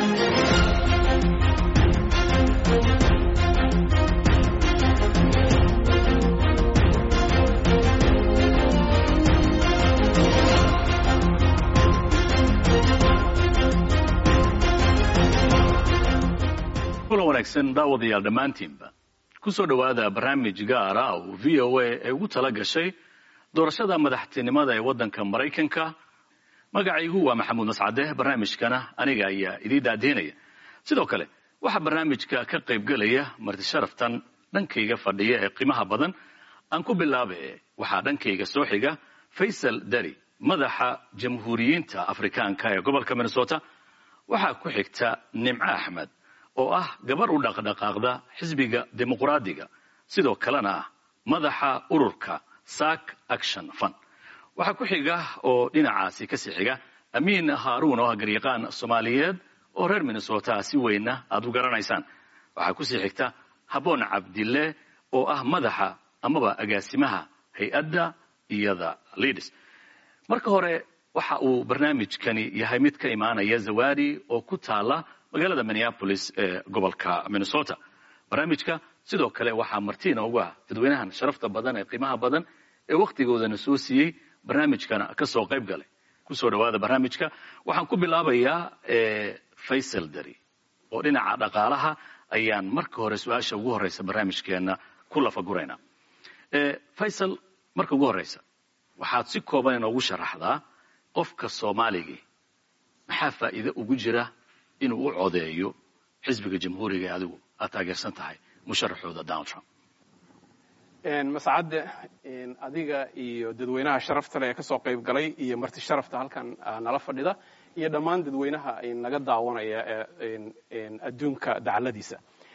kulan wanaagsan daawadayaal dhammaantiinba ku soo dhowaada barnaamij gaara oo v o a ay ugu tala gashay doorashada madaxtinimada ee waddanka maraykanka magacaygu waa maxamuud mascade barnaamijkana aniga ayaa idiin daadiinaya sidoo kale waxaa barnaamijka ka qaybgelaya marti sharaftan dhankayga fadhiya ee qiimaha badan aan ku bilaabe waxaa dhankayga soo xiga faysal dari madaxa jamhuuriyiinta afrikaanka ee gobolka minnesota waxaa ku xigta nimco axmed oo ah gabar u dhaqdhaqaaqda xisbiga dimuqraadiga sidoo kalena ah madaxa ururka sac action fund waxaa ku xiga oo dhinacaasi kasii xiga amiin haaruun oo ah garyaqaan soomaaliyeed oo reer minnesota si weynna aad u garanaysaan waxaa kusii xigta haboon cabdille oo ah madaxa amaba agaasimaha hay-adda iyada leaders marka hore waxa uu barnaamijkani yahay mid ka imaanaya zawadi oo ku taala magaalada minneapolis ee gobolka minnesota barnaamijka sidoo kale waxaa martiina ugu ah dadweynahan sharafta badan ee qiimaha badan ee wakhtigoodana soo siiyey barnaamijkana ka soo qayb galay kusoo dhawaada barnaamijka waxaan ku bilaabayaa faysal dari oo dhinaca dhaqaalaha ayaan marka hore su-aasha ugu horeysa barnaamijkeena ku lafaguraynaa faysal marka ugu horeysa waxaad si kooban inoogu sharaxdaa qofka soomaaligii maxaa faa'iide ugu jira inuu u codeeyo xisbiga jamhuuriga ee adigu aad taageersan tahay musharaxooda donald trump mascadde adiga iyo dadweynaha sharafta leh ee ka soo qayb galay iyo marti sharafta halkan nala fadhida iyo dhammaan dadweynaha naga daawanaya adduunka dacaladiisa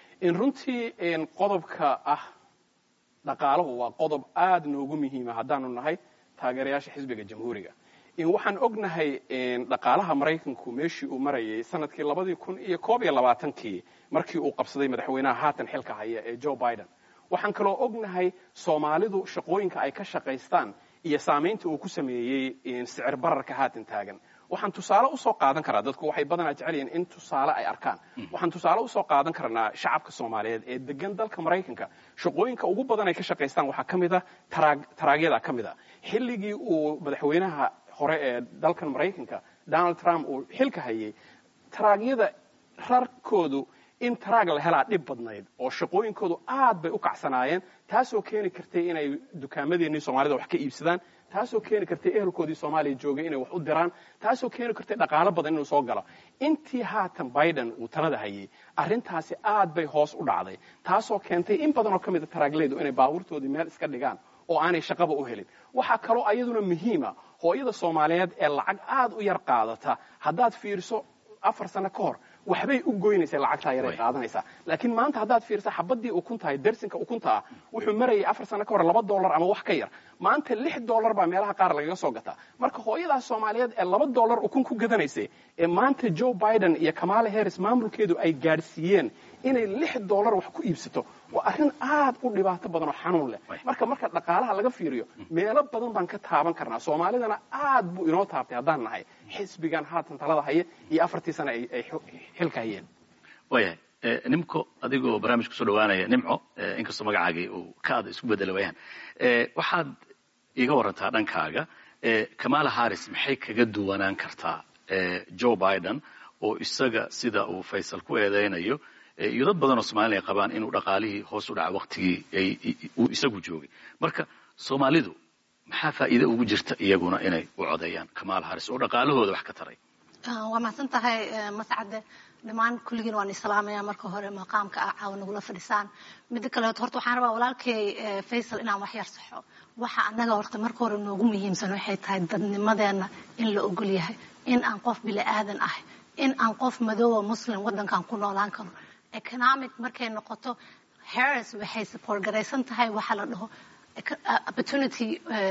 runtii qodobka ah dhaqaalahu waa qodob aad noogu muhiima haddaanu nahay taageerayaasha xisbiga jamhuuriga waxaan ognahay dhaqaalaha maraykanku meeshii uu marayay sanadkii labadii kun iyo koob iyo labaatankii markii uu qabsaday madaxweynaha haatan xilka haya ee joe biden waxaan kaloo ognahay soomaalidu shaqooyinka ay ka shaqaystaan iyo saamaynta uu ku sameeyey sicir bararka haatan taagan waxaan tusaale usoo qaadan karaa dadku waxay badanaa jecel yihiin in tusaale ay arkaan waxaan tusaale usoo qaadan karnaa shacabka soomaaliyeed ee degan dalka maraykanka shaqooyinka ugu badan ay ka shaqaystaan waxaa ka mid a taraagyada ka mid a xilligii uu madaxweynaha hore ee dalkan maraykanka donald trump uu xilka hayay taraagyada rarkoodu in taraag la helaa dhib badnayd oo shaqooyinkoodu aad bay u kacsanaayeen taasoo keeni kartay inay dukaamadeenii soomaalida wax ka iibsadaan taasoo keeni kartay ehelkoodii soomaaliya joogay inay wax u diraan taasoo keeni kartay dhaqaalo badan inuu soo galo intii haatan biden uu talada hayay arrintaasi aad bay hoos u dhacday taasoo keentay in badanoo ka mida taraagleedu inay baabuurtoodii meel iska dhigaan oo aanay shaqaba u helin waxaa kaloo ayaduna muhiima hooyada soomaaliyeed ee lacag aad u yar qaadata haddaad fiiriso afar sano ka hor waxbay u goynaysa lacagtaa yaray qaadanaysaa laakiin maanta haddaad fiirsa xabadii ukuntahay dersinka ukunta ah wuxuu marayay afar sano ka hor laba dollar ama wax ka yar maanta lix dollar baa meelaha qaar lagaga soo gataa marka hooyadaas soomaaliyeed ee laba dollar ukun ku gadanaysay ee maanta joe biden iyo kamala harris maamulkeedu ay gaadhsiiyeen inay lix dollar wax ku iibsato waa arrin aad u dhibaato badan oo xanuun leh marka marka dhaqaalaha laga fiiriyo meelo badan baan ka taaban karnaa soomaalidana aad buu inoo taabtay haddaan nahay xisbigan haatan talada haya iyo afartii sana ay xilka hayeen waayahay nimco adigoo barnaamij kusoo dhawaanaya nimco inkastoo magacaagii uu ka ada isku bedela waayaan waxaad iiga warantaa dhankaaga kamala harris maxay kaga duwanaan kartaa joe biden oo isaga sida uu faysal ku eedeynayo iyo dad badan oo soomaliya ay qabaan inuu dhaqaalihii hoos u dhaca waktigii uu isagu joogay marka soomaalidu maxaa faa'iide ugu jirta iyaguna inay u codeeyaan kamala harris oo dhaqaalahooda wax ka taray waa mahadsan tahay mascade dhammaan kulligiin waan islaamaya marka hore maqaamka ah caawa nagula fadhisaan midda kaleeto horta waxaan rabaa walaalkay faysal inaan wax yar saxo waxa annaga horta marka hore noogu muhiimsan waxay tahay dadnimadeena in la ogol yahay in aan qof bili aadan ah in aan qof madoowa muslim waddankan ku noolaan karo economic markay noqoto harris waxay support garaysan tahay waxa la dhaho opportunity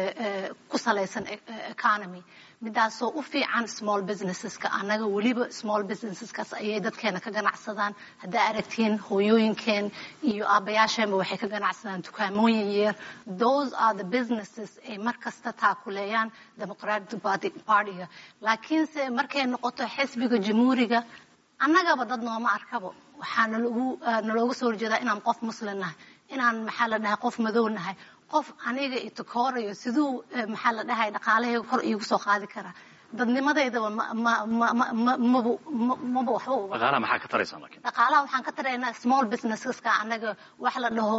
ku salaysan economy midaasoo u fiican small businesseska annaga weliba small businesseskaas ayay dadkeena ka ganacsadaan haddaa aragtiin hooyooyinkeen iyo aabbayaasheenba waxay ka ganacsadaan dukaamooyin yeer those are the businesses ay mar kasta taakuleeyaan democratic partyga laakiinse markay noqoto xisbiga jamhuuriga annagaba dad nooma arkabo waxaa nalagu nalooga soo horjeedaa inaan qof muslim nahay inaan maxaa la dhahay qof madow nahay qof aniga itakoorayo siduu maxaa la dhahay dhaqaalahayga kor iigu soo qaadi karaa dadnimadeydaba maba waxba dhaqaalaha maxaa ka taraysaan laakiin dhaqaalaha waxaan ka taraynaa small businesseska annaga wax la dhaho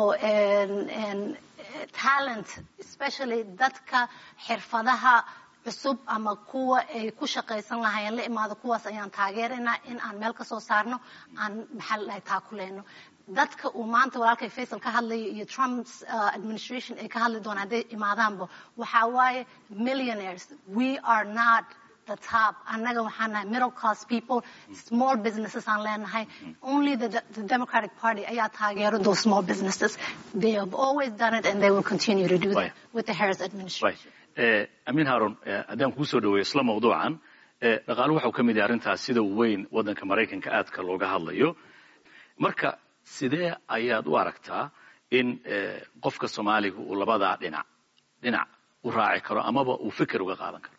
talent especially dadka xirfadaha cusub ama kuwa ay ku shaqaysan lahaayeen la imaado kuwaas ayaan taageeraynaa in aan meel ka soo saarno aan maxaa la dhahay taakuleyno dadka uu maanta walaalkay faysal ka hadlayo iyo trumps administration ay ka hadli doonaan hadday imaadaanba waxaa waaye millionaires we are not the top annaga waxaan nahay middle class people small businesses aan leenahay only the, the democratic party ayaa taageero those small businesses they have always done it and they will continue to do that with the harris administration amiin haarun haddaan kuu soo dhaweeyo isla mawduucan dhaqaalu waxau ka mid yahay arrintaas sida weyn waddanka maraykanka aadka looga hadlayo marka sidee ayaad u aragtaa in qofka soomaaliga uu labadaa dhinac dhinac u raaci karo amaba uu fikir uga qaadan karo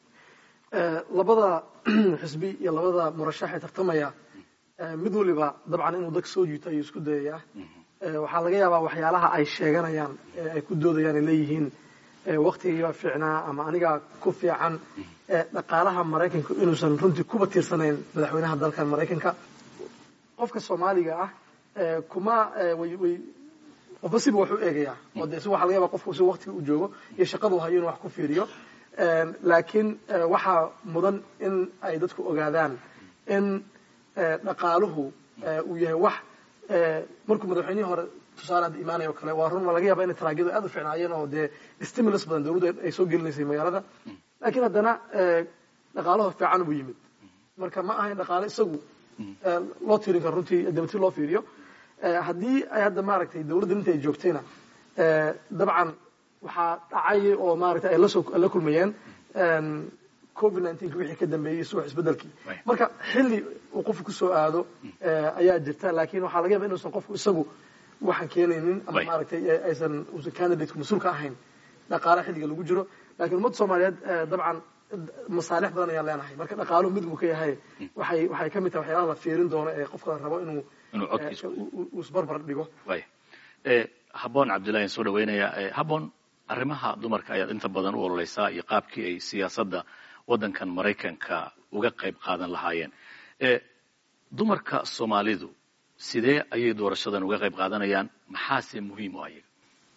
labada xisbi iyo labada murashax ee tartamaya mid waliba dabcan inuu dadka soo jiito ayuu isku dayayaa waxaa laga yaabaa waxyaalaha ay sheeganayaan ay ku doodayaan ay leeyihiin waktigiibaa fiicnaa ama anigaa ku fiican dhaqaalaha maraykanka inuusan runtii kuba tiirsanayn madaxweynaha dalkan maraykanka qofka soomaaliga ah kuma way qofba siba wax u eegayaa oo de si waxa laga yaba qofku si waktiga u joogo iyo shaqadu hayo inuu wax ku fiiriyo laakiin waxaa mudan in ay dadku ogaadaan in dhaqaaluhu uu yahay wax markuu madaxweynihii hore tusaale hadda imaanaya o kale waa run waa laga yaaba inay taraagyadu aad u fiicnaayeen oo dee stimulus badan dawladdu ay soo gelinaysay magaalada laakiin haddana dhaqaalaho fiican buu yimid marka ma ahayn dhaqaale isagu loo tirin karo runtii dabati loo fiiriyo haddii ay hadda maaragtay dawladda inta ay joogtayna dabcan waxaa dhacay oo maaragtay ay lasoo la kulmayeen covid nineteen wixii ka dambeeyey suux isbedelkii marka xilli uu qofku kusoo aado ayaa jirta laakiin waxaa laga yaba inuusan qofku isagu waxaan keenaynin ama maaragtay aysan uusan candidateka mas-uulka ahayn dhaqaale xilliga lagu jiro lakiin ummadda soomaaliyeed dabcan masaalix badan ayaan leenahay marka dhaqaaluhu mid buu ka yahay waxay waxay ka mid tahay waxyaalaha la fiirin doono ee qofka la rabo inuu uu isbarbar dhigo habboon cabdillahi aan soo dhaweynaya habboon arrimaha dumarka ayaad inta badan u ololeysaa iyo qaabkii ay siyaasadda waddankan maraykanka uga qayb qaadan lahaayeen dumarka soomaalidu sidee ayay doorashadan uga qayb qaadanayaan maxaase muhiim u ayaga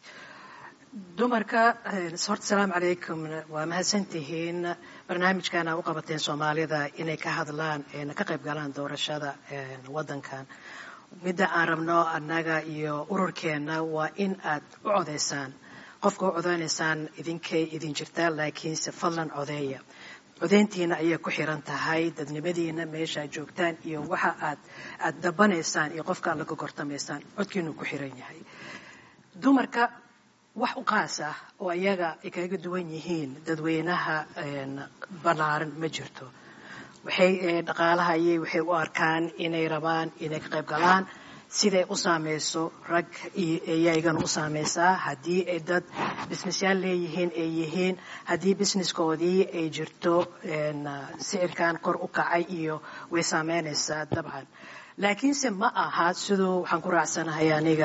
dumarka horta salaamu calaykum waa mahadsantihiin barnaamijkana u qabateen soomaalida inay ka hadlaan ka qayb galaan doorashada waddankan midda aan rabno annaga iyo ururkeenna waa in aad u codaysaan qofka u codeynaysaan idinkay idin jirtaa laakiinse fadlan codeeya codeyntiina ayay ku xiran tahay dadnimadiina meeshaad joogtaan iyo waxa aad aad dabanaysaan iyo qofka aad la gogortamaysaan codkiinuu ku xiran yahay dumarka wax u qaas ah oo ayaga ay kaga duwan yihiin dadweynaha ballaaran ma jirto waxay dhaqaalaha ayay waxay u arkaan inay rabaan inay ka qayb galaan siday u saamayso rag iyaygana u saamaysaa haddii ay dad businessyaal leeyihiin ay yihiin haddii businesskoodii ay jirto sicirkan kor u kacay iyo way saameynaysaa dabcan laakiinse ma aha siduu waxaan ku raacsanahay aniga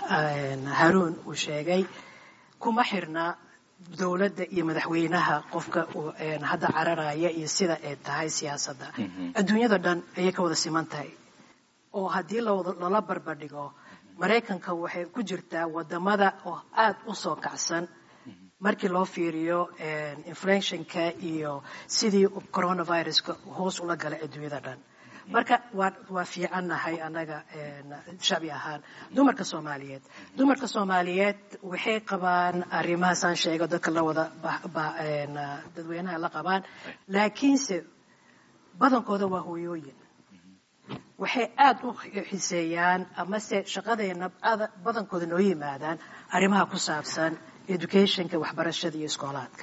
haruun uu sheegay kuma xirna dowladda iyo madaxweynaha qofka uu hadda cararaya iyo sida ay tahay siyaasadda adduunyada dhan ayay ka wada siman tahay oo haddii lala barbardhigo maraykanka waxay ku jirtaa wadamada oo aad u soo kacsan markii loo fiiriyo inflationka iyo sidii coronaviruska hoos ula galay adduunyada dhan marka waa waa fiicannahay annaga shacbi ahaan dumarka soomaaliyeed dumarka soomaaliyeed waxay qabaan arrimahaasaan sheego dadka la wada dadweynaha la qabaan laakiinse badankooda waa hooyooyin waxay aada u xiseeyaan amase shaqadeena badankooda noo yimaadaan arrimaha ku saabsan educationka waxbarashada iyo iskoolaadka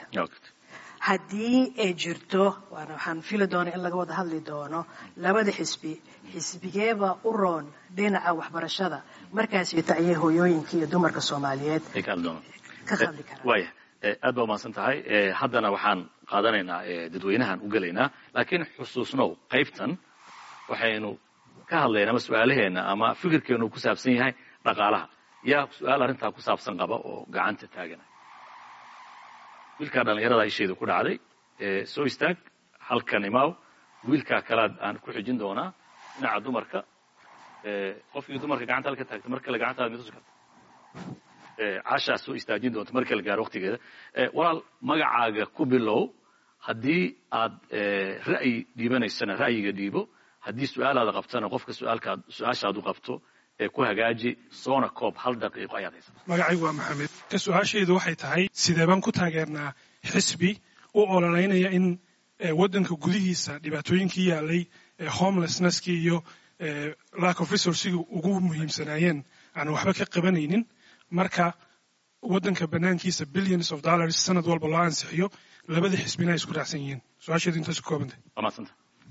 haddii ay jirto waxaan fili doona in laga wada hadli doono labada xisbi xisbigeeba u roon dhinaca waxbarashada markaasita ayay hooyooyinka iyo dumarka soomaaliyeed ka hadli karaan waaya aad baa umahadsan tahay haddana waxaan qaadanaynaa dadweynahan u gelaynaa laakiin xusuusnow qaybtan waxaynu ka hadlayna ama su-aalaheena ama fikirkeenu ku saabsan yahay dhaqaalaha yaa su-aal arrintaa ku saabsan qaba oo gacanta taagana wiilkaa dhallinyarada isheedu ku dhacday soo istaag halkan imaaw wiilkaa kalaad aan ku xijin doonaa dhinaca dumarka qofkii dumarka gacanta halka taagta mar kale gacantaada mitusi karta cashaa soo istaajin doonta mar kale gaaro waqtigeeda walaal magacaaga ku bilow haddii aad ra'yi dhiibanaysana ra'yiga dhiibo haddii su-aalaada qabtana qofka suaalkaad su-aashaad u qabto ee ku hagaaji soona koob hal daqiiqo ayaad haysataa magacaygu waa maxamed ka su-aashaydu waxay tahay sidee baan ku taageernaa xisbi u ololeynaya in waddanka gudihiisa dhibaatooyinkii yaalay homelessnesskii iyo lack of resourcigii ugu muhiimsanaayeen aan waxba ka qabanaynin marka waddanka banaankiisa billions of dollars sanad walba loo ansixiyo labada xisbina ay isku raacsan yihiin su-aasheedu intaas ku koobantay waa madsanta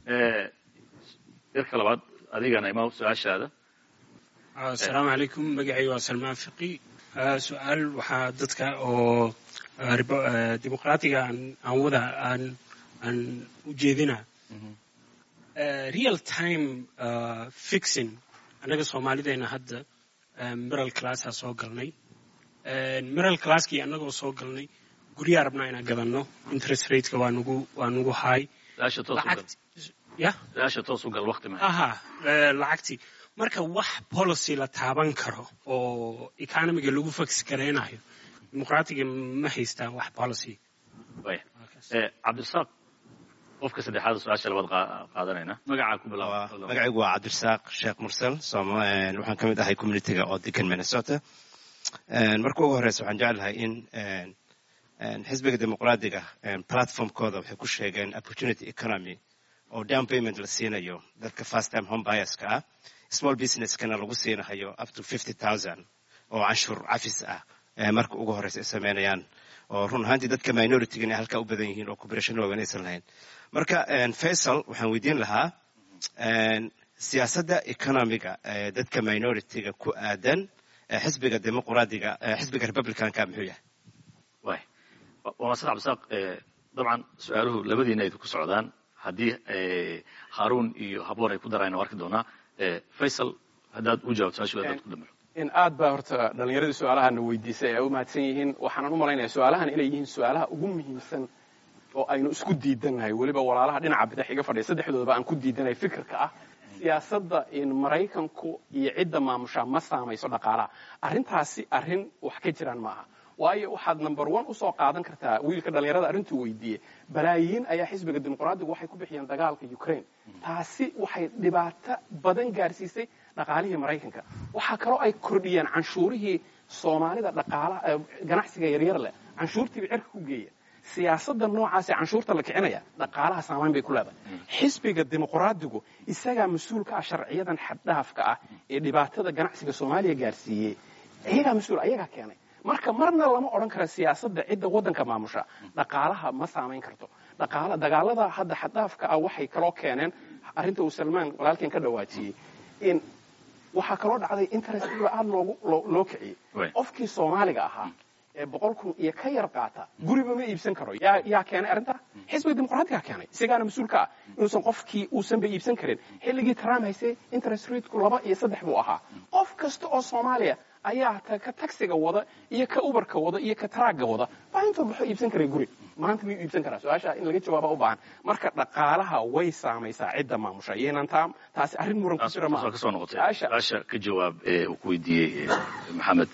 yarka labaad adigana imaa su-aashaada asalaamu calaykum magacay waa salmaan fiqi su-aal waxaa dadka oo dimuqraatiga aan wada aan aan u jeedina real time fixing annaga soomaalideena hadda miral classaa soo galnay miral classkii annagoo soo galnay guryaa rabnaa inaan gadanno interest rateka waa nugu waa nugu high su-aasha toos u gal ya su-aasha toos u gal waqti ma aha lacagtii marka wax policy la taaban karo oo economiga lagu fax garaynayo dimuqraatiga ma haystaan wax policy waya cabdirasaaq qofka saddexaad su-aasha labaad qaadanayna magacaa ku bilaaba magacaygu waa cabdirasaaq sheekh mursal waxaan ka mid ahay communitiga oo degan minnesota marka ugu horeysa waxaan jeclahay in xisbiga dimuqraadiga platformkooda waxay ku sheegeen opportunity economy oo down payment la siinayo dadka first time home buyerska ah small businesskana lagu siinahayo up to fifty thousand oo canshuur cafis ah marka ugu horeysa ay sameynayaan oo run ahaantii dadka minoritiga inay halkaa u badan yihiin oo cooperation loogan aysan lahayn marka faisal waxaan weydiin lahaa siyaasadda economiga dadka minoritiga ku aadan xisbiga dimuqraadiga xisbiga republicanka muxuu yahay way waa masad cabdisaaq dabcan su-aaluhu labadiina ay ku socdaan haddii haruun iyo haboon ay ku darayna arki doonaa faysal haddaad u jawaabto su-aashu haddaad ku dambeyo in aad baa horta dhallinyaradii su-aalahana weydiisay ay u mahadsan yihiin waxaanan u malaynaya su-aalahan inay yihiin su-aalaha ugu muhiimsan oo aynu isku diidannahay weliba walaalaha dhinaca bidix iga fadhiya saddexdoodaba aan ku diidanay fikirka ah siyaasadda in maraykanku iyo cidda maamushaa ma saamayso dhaqaalaha arrintaasi arrin wax ka jiraan maaha waayo waxaad number one usoo qaadan kartaa wiilka dhallinyarada arrintuu weydiiyey balaayiin ayaa xisbiga dimuqraadigu waxay ku bixiyeen dagaalka ukraine taasi waxay dhibaato badan gaarsiisay dhaqaalihii maraykanka waxaa kaloo ay kordhiyeen canshuurihii soomaalida dhaqaalaha ganacsiga yaryar leh canshuurtiiba cirka ku geeya siyaasadda noocaasee canshuurta la kicinaya dhaqaalaha saamayn bay ku leedahay xisbiga dimuqraadigu isagaa mas-uulka ah sharciyadan xaddhaafka ah ee dhibaatada ganacsiga soomaaliya gaarsiiyey iyagaa mas-uul ayagaa keenay marka marna lama odhan kara siyaasadda cidda waddanka maamusha dhaqaalaha ma saamayn karto dhaqaala dagaalada hadda xaddaafka ah waxay kaloo keeneen arrinta uu salmaan walaalkeen ka dhawaajiyey in waxaa kaloo dhacday interestiba aada loogu loo kiciyey qofkii soomaaliga ahaa ee boqol kun iyo ka yar qaata guriba ma iibsan karo yaa yaa keenay arrintaa xisbiga dimuqraatiga keenay isagaana mas-uulka ah inuusan qofkii uusanba iibsan karin xilligii trump haysay interest rateku laba iyo saddex buu ahaa qof kasta oo soomaaliya ayaa ka taxiga wada iyo ka ubarka wada iyo ka taraagga wada baa intuu baxo iibsan karay guri maanta miyuu iibsan karaa su-aasha in laga jawaaba u baahan marka dhaqaalaha way saamaysaa cidda maamusha iyanan taa taasi arrin muran ku jira maaha kasoo noqotay su-aasha ka jawaab ee uu ku weydiiyey maxamed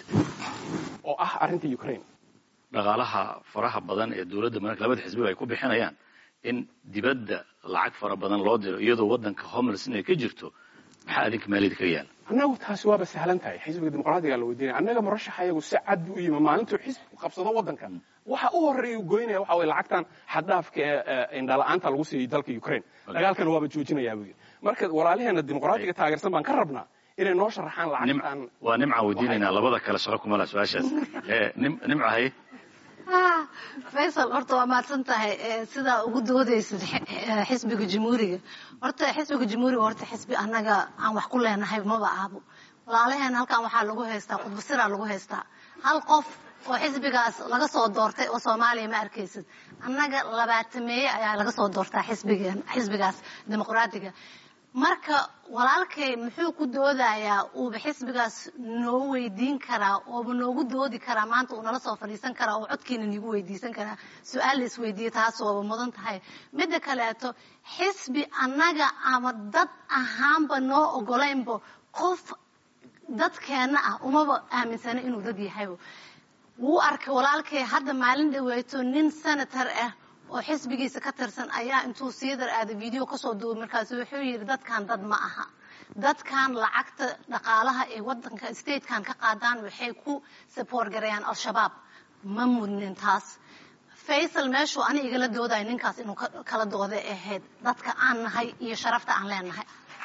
oo ah arrinta ukraine dhaqaalaha faraha badan ee dowladda marka labada xisbiba ay ku bixinayaan in dibadda lacag fara badan loo diro iyadoo waddanka homeless inay ka jirto maxaa adinka maaliyada kaga yaala annagu taasi waaba sahlan tahay xisbiga dimuqraadiga la weydiinaya annaga murashaxayagu si cad buu u yimi maalintuu xisbigu qabsado waddanka waxa u horreeya uu goynaya waxa weye lacagtan xaddaafka ee indhala-aanta lagu siiyey dalka ukraine dagaalkana waaba joojinayaa buu yidhi marka walaalaheena dimuqraadiga taageersan baan ka rabnaa inay noo sharaxaan lacagtan waa nimcaan weydiinaynaa labada kale shaqo kuma laha su-aashaas nimcahay faysal horta waa mahadsan tahay sidaa ugu doodaysid xisbiga jamhuuriga horta xisbiga jamhuuriga horta xisbi annaga aan wax ku leenahay maba aabo walaalaheen halkan waxaa lagu haystaa khudbasiraa lagu haystaa hal qof oo xisbigaas laga soo doortay oo soomaaliya ma arkaysid annaga labaatameeye ayaa laga soo doortaa xisbigeen xisbigaas dimuqraadiga marka walaalkay muxuu ku doodayaa uuba xisbigaas noo weydiin karaa ooba noogu doodi karaa maanta uu nala soo fadhiisan karaa oo codkiina niigu weydiisan karaa su-aal la isweydiiye taas ooba mudan tahay midda kaleeto xisbi annaga ama dad ahaanba noo ogolaynba qof dadkeenna ah umaba aaminsana inuu dad yahayba wuu arkay walaalkay hadda maalin dhaweeto nin senator ah oo xisbigiisa ka tirsan ayaa intuu siidar aada video kasoo duubay markaasu wuxuu yidhi dadkan dad ma aha dadkan lacagta dhaqaalaha ee wadanka statekan ka qaadaan waxay ku support gareeyaan al-shabaab ma mudnin taas faysal meeshuu ani igala doodaya ninkaas inuu kala dooda ahayd dadka aan nahay iyo sharafta aan leenahay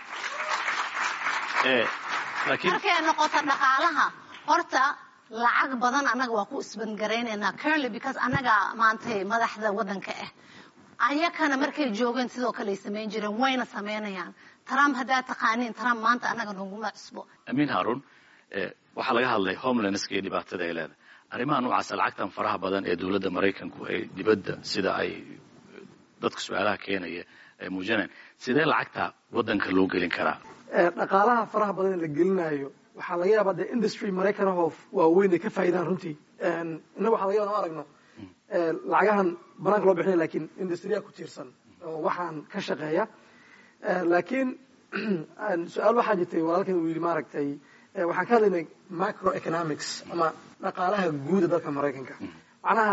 markay noqoto dhaqaalaha horta lacag badan annaga waa ku isbangaraynayna curly because annaga maantay madaxda waddanka ah ayakana markay joogeen sidoo kale ay samayn jireen wayna samaynayaan trump haddaad taqaaniin trump maanta annaga noguma cusbo amiin haarun waxaa laga hadlay homelandska iyo dhibaatada ay leedahay arrimaha noocaasa lacagtan faraha badan ee dowladda maraykanku ay dibadda sida ay dadka su-aalaha keenaya ay muujinayaan sidee lacagta waddanka loo gelin karaa dhaqaalaha faraha badan ee la gelinayo waxaa laga yaabaa dee industry maraykanahoo waaweyn ay ka faa'idaan runtii innaga waxa laga yaba no aragno lacagahan banaanka loo bixinaya lakin industriya ku tiirsan oo waxaan ka shaqeeya laakiin su-aal waxaa jirtay walaalkan uu yidhi maaragtay waxaan ka hadlaynay macroeconomics ama dhaqaalaha guuda dalka maraykanka macnaha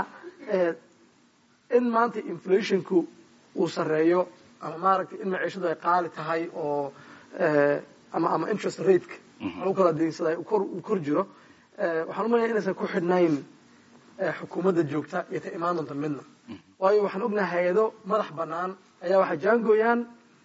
in maanta inflationku uu sarreeyo ama maaragtay in maciishadu ay qaali tahay oo ama ama interest rateka lagu kala deinsaday uu kor jiro waxaan umalaya inaysan ku xidhnayn xukuumadda joogta iyo ta imaan doonta midna waayo waxaan ognahay hay-ado madax banaan ayaa waxay jaangooyaan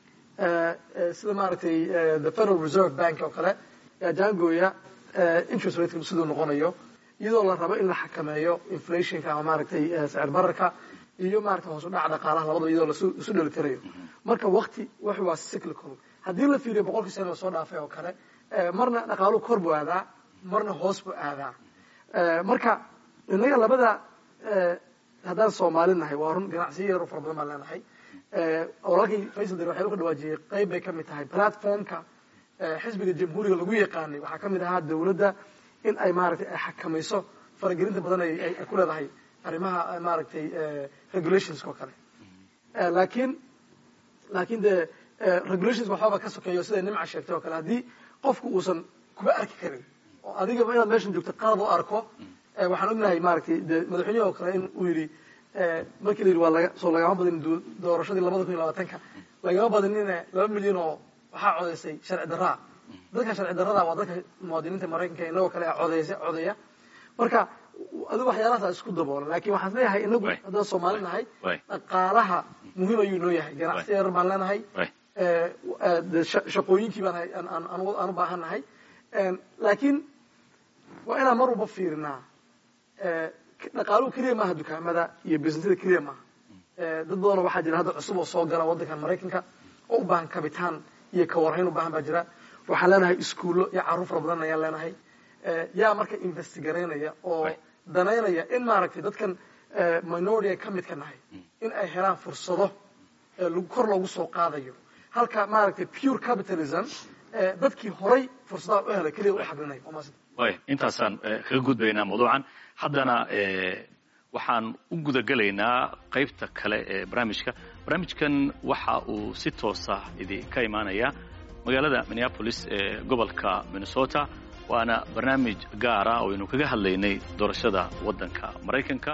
sida maaragtay the federal reserve bank oo kale ayaa jaangooya interest rateka siduu noqonayo iyadoo la rabo in la xakameeyo inflationka ama maaragtay sicir bararka iyo maaragtay hoos u dhaca dhaqaalaha labadaba iyadoo laisu dhelitirayo marka wakti wax waa cyclical haddii la fiiriyo boqolkii sana soo dhaafay oo kale marna dhaqaaluhu kor buu aadaa marna hoos buu aadaa marka innaga labada haddaan soomaali nahay waa run ganacsiyo yar fara badan baan leenahay walaalkii faysal der waxay u ka dhawaajiyey qayb bay ka mid tahay platformka xisbiga jamhuuriga lagu yaqaanay waxaa ka mid ahaa dawladda in ay maaragtay ay xakamayso faragelinta badan ay ku leedahay arrimaha maaragtay regulationska oo kale laakiin laakiin dee regulations waxbaaba ka sokeeyo siday nimca sheegtay oo kale haddii qofku uusan kuba arki karin oo adigaba inaad meeshan joogto qalad u arko waxaan ognahay maaragtay de madaxweynihi oo kale in uu yidhi markii la yidhi waa laga soo lagama badin doorashadii labada kun iyo labaatanka lagama badinine laba milyan oo waxaa codaysay sharci darraa dadka sharci darrada waa dadka muwaadiniinta maraykanka inagoo kale codeysa codeya marka adigu waxyaalahaasa isku daboolan lakin waxaan leeyahay inagu haddaan soomaali nahay dhaqaalaha muhiim ayuu noo yahay ganacsi yar baan leenahay shaqooyinkii baan aan u baahan nahay laakiin waa inaan mar walba fiirinaa dhaqaaluhu keliya maaha dukaamada iyo businesada keliya maaha dad badanoo waxaa jira hadda cusub oo soo gala waddankan maraykanka oo u baahan kabitaan iyo kawarhayn u baahan baa jira waxaan leenahay iskuullo iyo carruur fara badan ayaan leenahay yaa marka investigaraynaya oo danaynaya in maaragtay dadkan minority ay ka midka nahay in ay helaan fursado kor loogu soo qaadayo halka maaragtay pure capitalism dadkii horay fursadaha u helay keliya u xabrinayo way intaasaan kaga gudbaynaa mawduucan haddana waxaan u gudagelaynaa qaybta kale ee barnaamijka barnaamijkan waxa uu si toosa idi ka imaanaya magaalada minneapolis ee gobolka minnesota waana barnaamij gaara oo aynu kaga hadlaynay doorashada waddanka maraykanka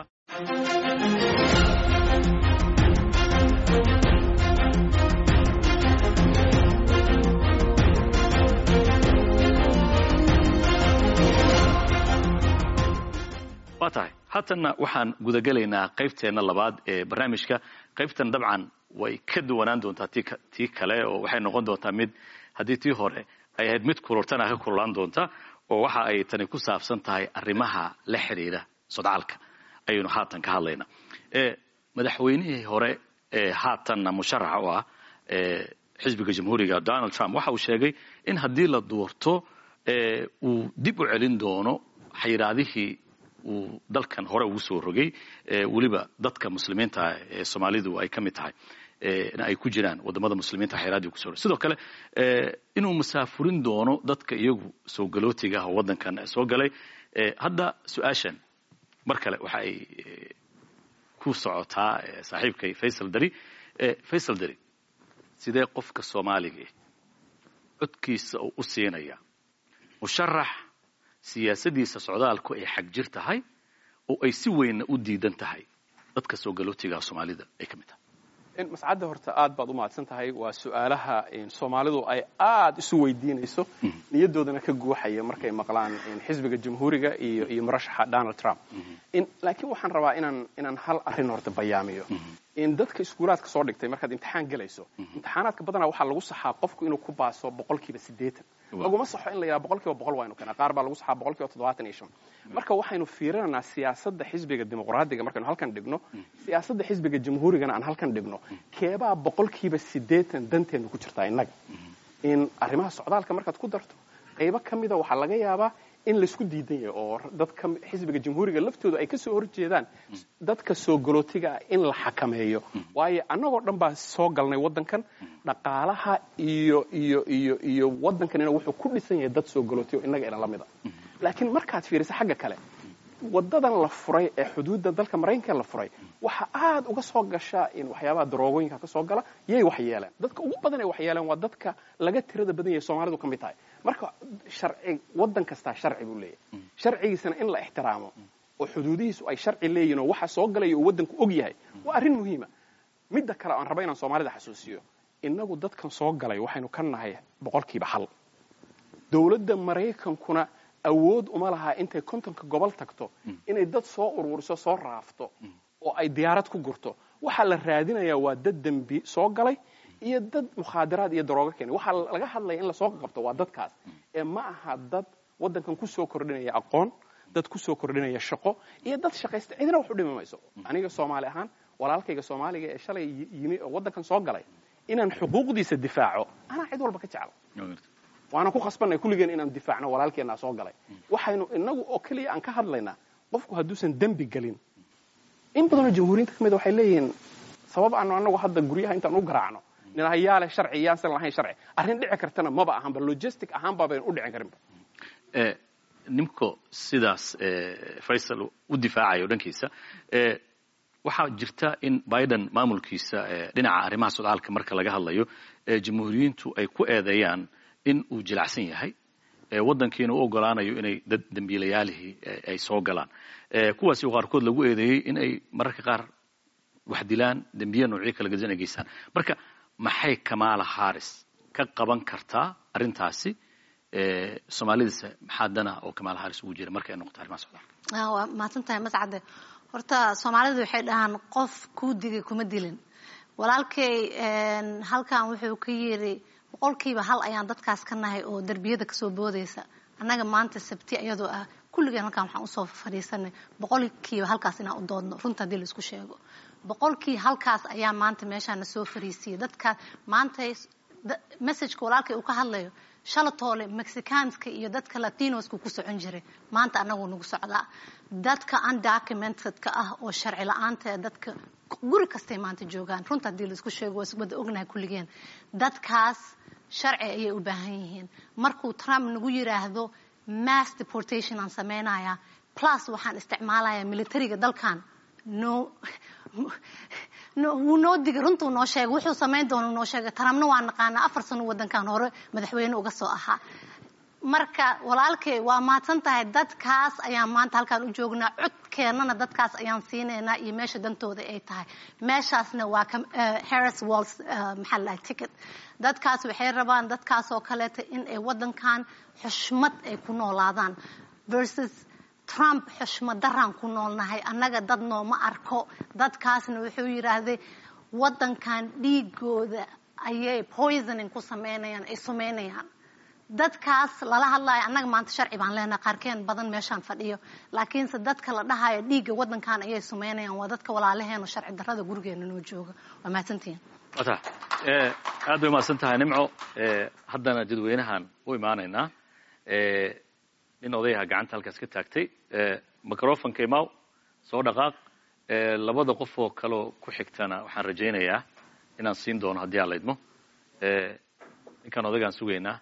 waa tahay haatanna waxaan gudagelaynaa qaybteenna labaad ee barnaamijka qaybtan dabcan way ka duwanaan doontaa tii kale oo waxay noqon doontaa mid haddii tii hore ay ahayd mid kulurtana ka kululaan doonta oo waxa ay tani ku saabsan tahay arrimaha la xidhiidha sodcaalka ayaynu haatan ka hadlaynaa madaxweynihii hore ee haatanna musharaxa u ah xisbiga jamhuuriga donald trump waxa uu sheegay in haddii la doorto uu dib u celin doono xayiraadihii uu dalkan hore ugu soo rogay weliba dadka muslimiinta ee soomaalidu ay ka mid tahay na ay ku jiraan wadamada muslimiinta xeeraadii kusoo sidoo kale inuu musaafurin doono dadka iyagu soo galootiga ah oo waddankan soo galay hadda su-aashan mar kale waxa ay ku socotaa saaxiibkay faysal dari faysal dari sidee qofka soomaaliga codkiisa uu u siinaya musharax siyaasadiisa socdaalku ay xag jir tahay oo ay si weynna u diidan tahay dadka soo galootiga soomaalida ay ka mid tahay mascadda horta aad baad u mahadsan tahay waa su-aalaha soomaalidu ay aad isu weydiinayso niyadoodana ka guuxaya markay maqlaan xisbiga jamhuuriga iyo iyo murashaxa donald trump laakiin waxaan rabaa inaan inaan hal arrin horta bayaamiyo in dadka iskuulaadka soo dhigtay markaad imtixaan gelayso imtixaanaadka badanaa waxaa lagu saxaa qofku inuu ku baaso boqolkiiba siddeetan laguma saxo in la yidhaha boqolkiiba boqol waynu keenaa qaar baa lagu saxaa boqolkiiba toddobaatan iyo shan marka waxaynu fiirinaynaa siyaasadda xisbiga dimuqraadiga markaynu halkan dhigno siyaasadda xisbiga jamhuurigana aan halkan dhigno keebaa boqolkiiba siddeetan danteennu ku jirtaa innaga in arrimaha socdaalka markaad ku darto qaybo ka mida waxaa laga yaabaa in laysku diidan yahay oo dadka xisbiga jamhuuriga laftooda ay ka soo horjeedaan dadka soo galootiga ah in la xakameeyo waayo annagoo dhan baa soo galnay waddankan dhaqaalaha iyo iyo iyo iyo waddankanina wuxuu ku dhisan yahay dad soo galootiya oo innaga ina la mida laakiin markaad fiiriso xagga kale waddadan la furay ee xuduudda dalka maraykanka la furay waxa aad uga soo gashaa in waxyaabaha daroogooyinka ka soo gala yay wax yeeleen dadka ugu badan ay wax yeeleen waa dadka laga tirada badan yahay soomaalidu ka mid tahay marka sharci waddan kastaa sharci buu leeyahay sharcigiisana in la ixtiraamo oo xuduudihiisu ay sharci leeyihin oo waxa soo galaya uu waddanku og yahay waa arrin muhiima midda kale aan raba inaan soomaalida xasuusiyo innagu dadkan soo galay waxaynu ka nahay boqolkiiba hal dowladda maraykankuna awood uma lahaa intay kontonka gobol tagto inay dad soo ururiso soo raafto oo ay diyaarad ku gurto waxaa la raadinayaa waa dad dembi soo galay iyo dad mukhaadaraad iyo daroogo keenay waxaa laga hadlaya in lasoo qabto waa dadkaas ee ma aha dad waddankan kusoo kordhinaya aqoon dad kusoo kordhinaya shaqo iyo dad shaqaysta cidina wax u dhimi mayso aniga soomaali ahaan walaalkayga soomaaliga ee shalay yimi oo waddankan soo galay inaan xuquuqdiisa difaaco anaa cid walba ka jecla waana ku khasbanay kulligeen inaan difaacno walaalkeennaa soo galay waxaynu inagu oo keliya aan ka hadlaynaa qofku hadduusan dembi gelin in badanoo jamhuuriyinta ka mida waxay leeyihiin sabab aanu anagu hadda guryaha intaan u garaacno ninaha yaa leh sharci yaasan lahayn sharci arrin dhici kartana maba ahanba logistic ahaanba baynu u dhicin karinba nimko sidaas faysal u difaacayo dhankiisa waxaa jirta in biden maamulkiisa dhinaca arrimaha socdaalka marka laga hadlayo jamhuuriyiintu ay ku eedeeyaan in uu jilacsan yahay waddankiina u ogolaanayo inay dad dembiilayaalihii ay soo galaan kuwaasi qaarkood lagu eedeeyey in ay mararka qaar wax dilaan dembiye noocyo kala gedisan ay geystaan marka maxay kamaala haris ka qaban kartaa arrintaasi soomaalidiisa maxaa dana oo kamaala haris ugu jira marka ay noqoto arrimaha socdaalka waa mahadsantahay mascade horta soomaalidu waxay dhahaan qof kuu digay kuma dilin walaalkay halkan wuxuu ka yiri boqolkiiba hal ayaan dadkaas ka nahay oo derbiyada kasoo boodaysa annaga maanta sabti iyadoo ah kulligeen halkaan waxaan usoo fadhiisanay boqolkiiba halkaas inaan u doodno runta haddii laisku sheego boqolkii halkaas ayaa maanta meeshaana soo fariisiyay dadkaas maanta messageka walaalkay uu ka hadlayo shalatoole mexicanska iyo dadka latinoska ku socon jiray maanta annagu nagu socdaa dadka undocumentedka ah oo sharci la-aanta ee dadka guri kastay maanta joogaan runta haddii laisku sheego waa wada ognahay kulligeen dadkaas sharci ayay u baahan yihiin markuu trump nagu yiraahdo mass deportation aan sameynaya plus waxaan isticmaalayaa militariga dalkan no wuu noo digay runtuu noo sheegay wuxuu samayn doona noo sheegay trumpna waa naqaanaa afar sano waddankan hore madaxweyne uga soo ahaa marka walaalkay waa mahadsan tahay dadkaas ayaan maanta halkaan u joognaa codkeennana dadkaas ayaan siinaynaa iyo meesha dantooda ay tahay meeshaasna waa harris walls maxaa la dhahay ticket dadkaas waxay rabaan dadkaas oo kaleeta in ay waddankan xushmad ay ku noolaadaan versus trump xushmad daraan ku noolnahay annaga dad nooma arko dadkaasna wuxuu yidhaahday waddankan dhiigooda ayay poisoning ku sameynayaan ay sumeynayaan dadkaas lala hadlayo annaga maanta sharci baan leenahay qaarkeen badan meeshaan fadhiyo laakiinse dadka la dhahayo dhiigga waddankan ayay sumeynayaan waa dadka walaalaheeno sharci darrada gurigeena noo jooga waa mahadsantihiin wata aad bay mahadsan tahay nimco haddana dadweynahan u imaanaynaa nin odayaha gacanta halkaas ka taagtay microfonka imaw soo dhaqaaq labada qof oo kaleo ku xigtana waxaan rajaynayaa inaan siin doono haddii aan laydmo ninkaan odagaan sugaynaa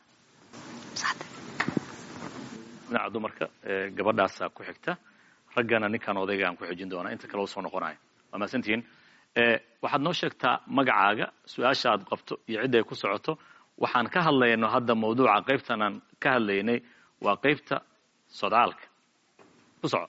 dhinaca dumarka gabadhaasaa ku xigta raggana ninkaan odaygaan ku xijin doonaa inta kale u soo noqonaya waa mahadsantihiin waxaad noo sheegtaa magacaaga su-aasha aad qabto iyo cidda ay ku socoto waxaan ka hadlayno hadda mawduuca qaybtan aan ka hadlaynay waa qaybta sodcaalka ku soco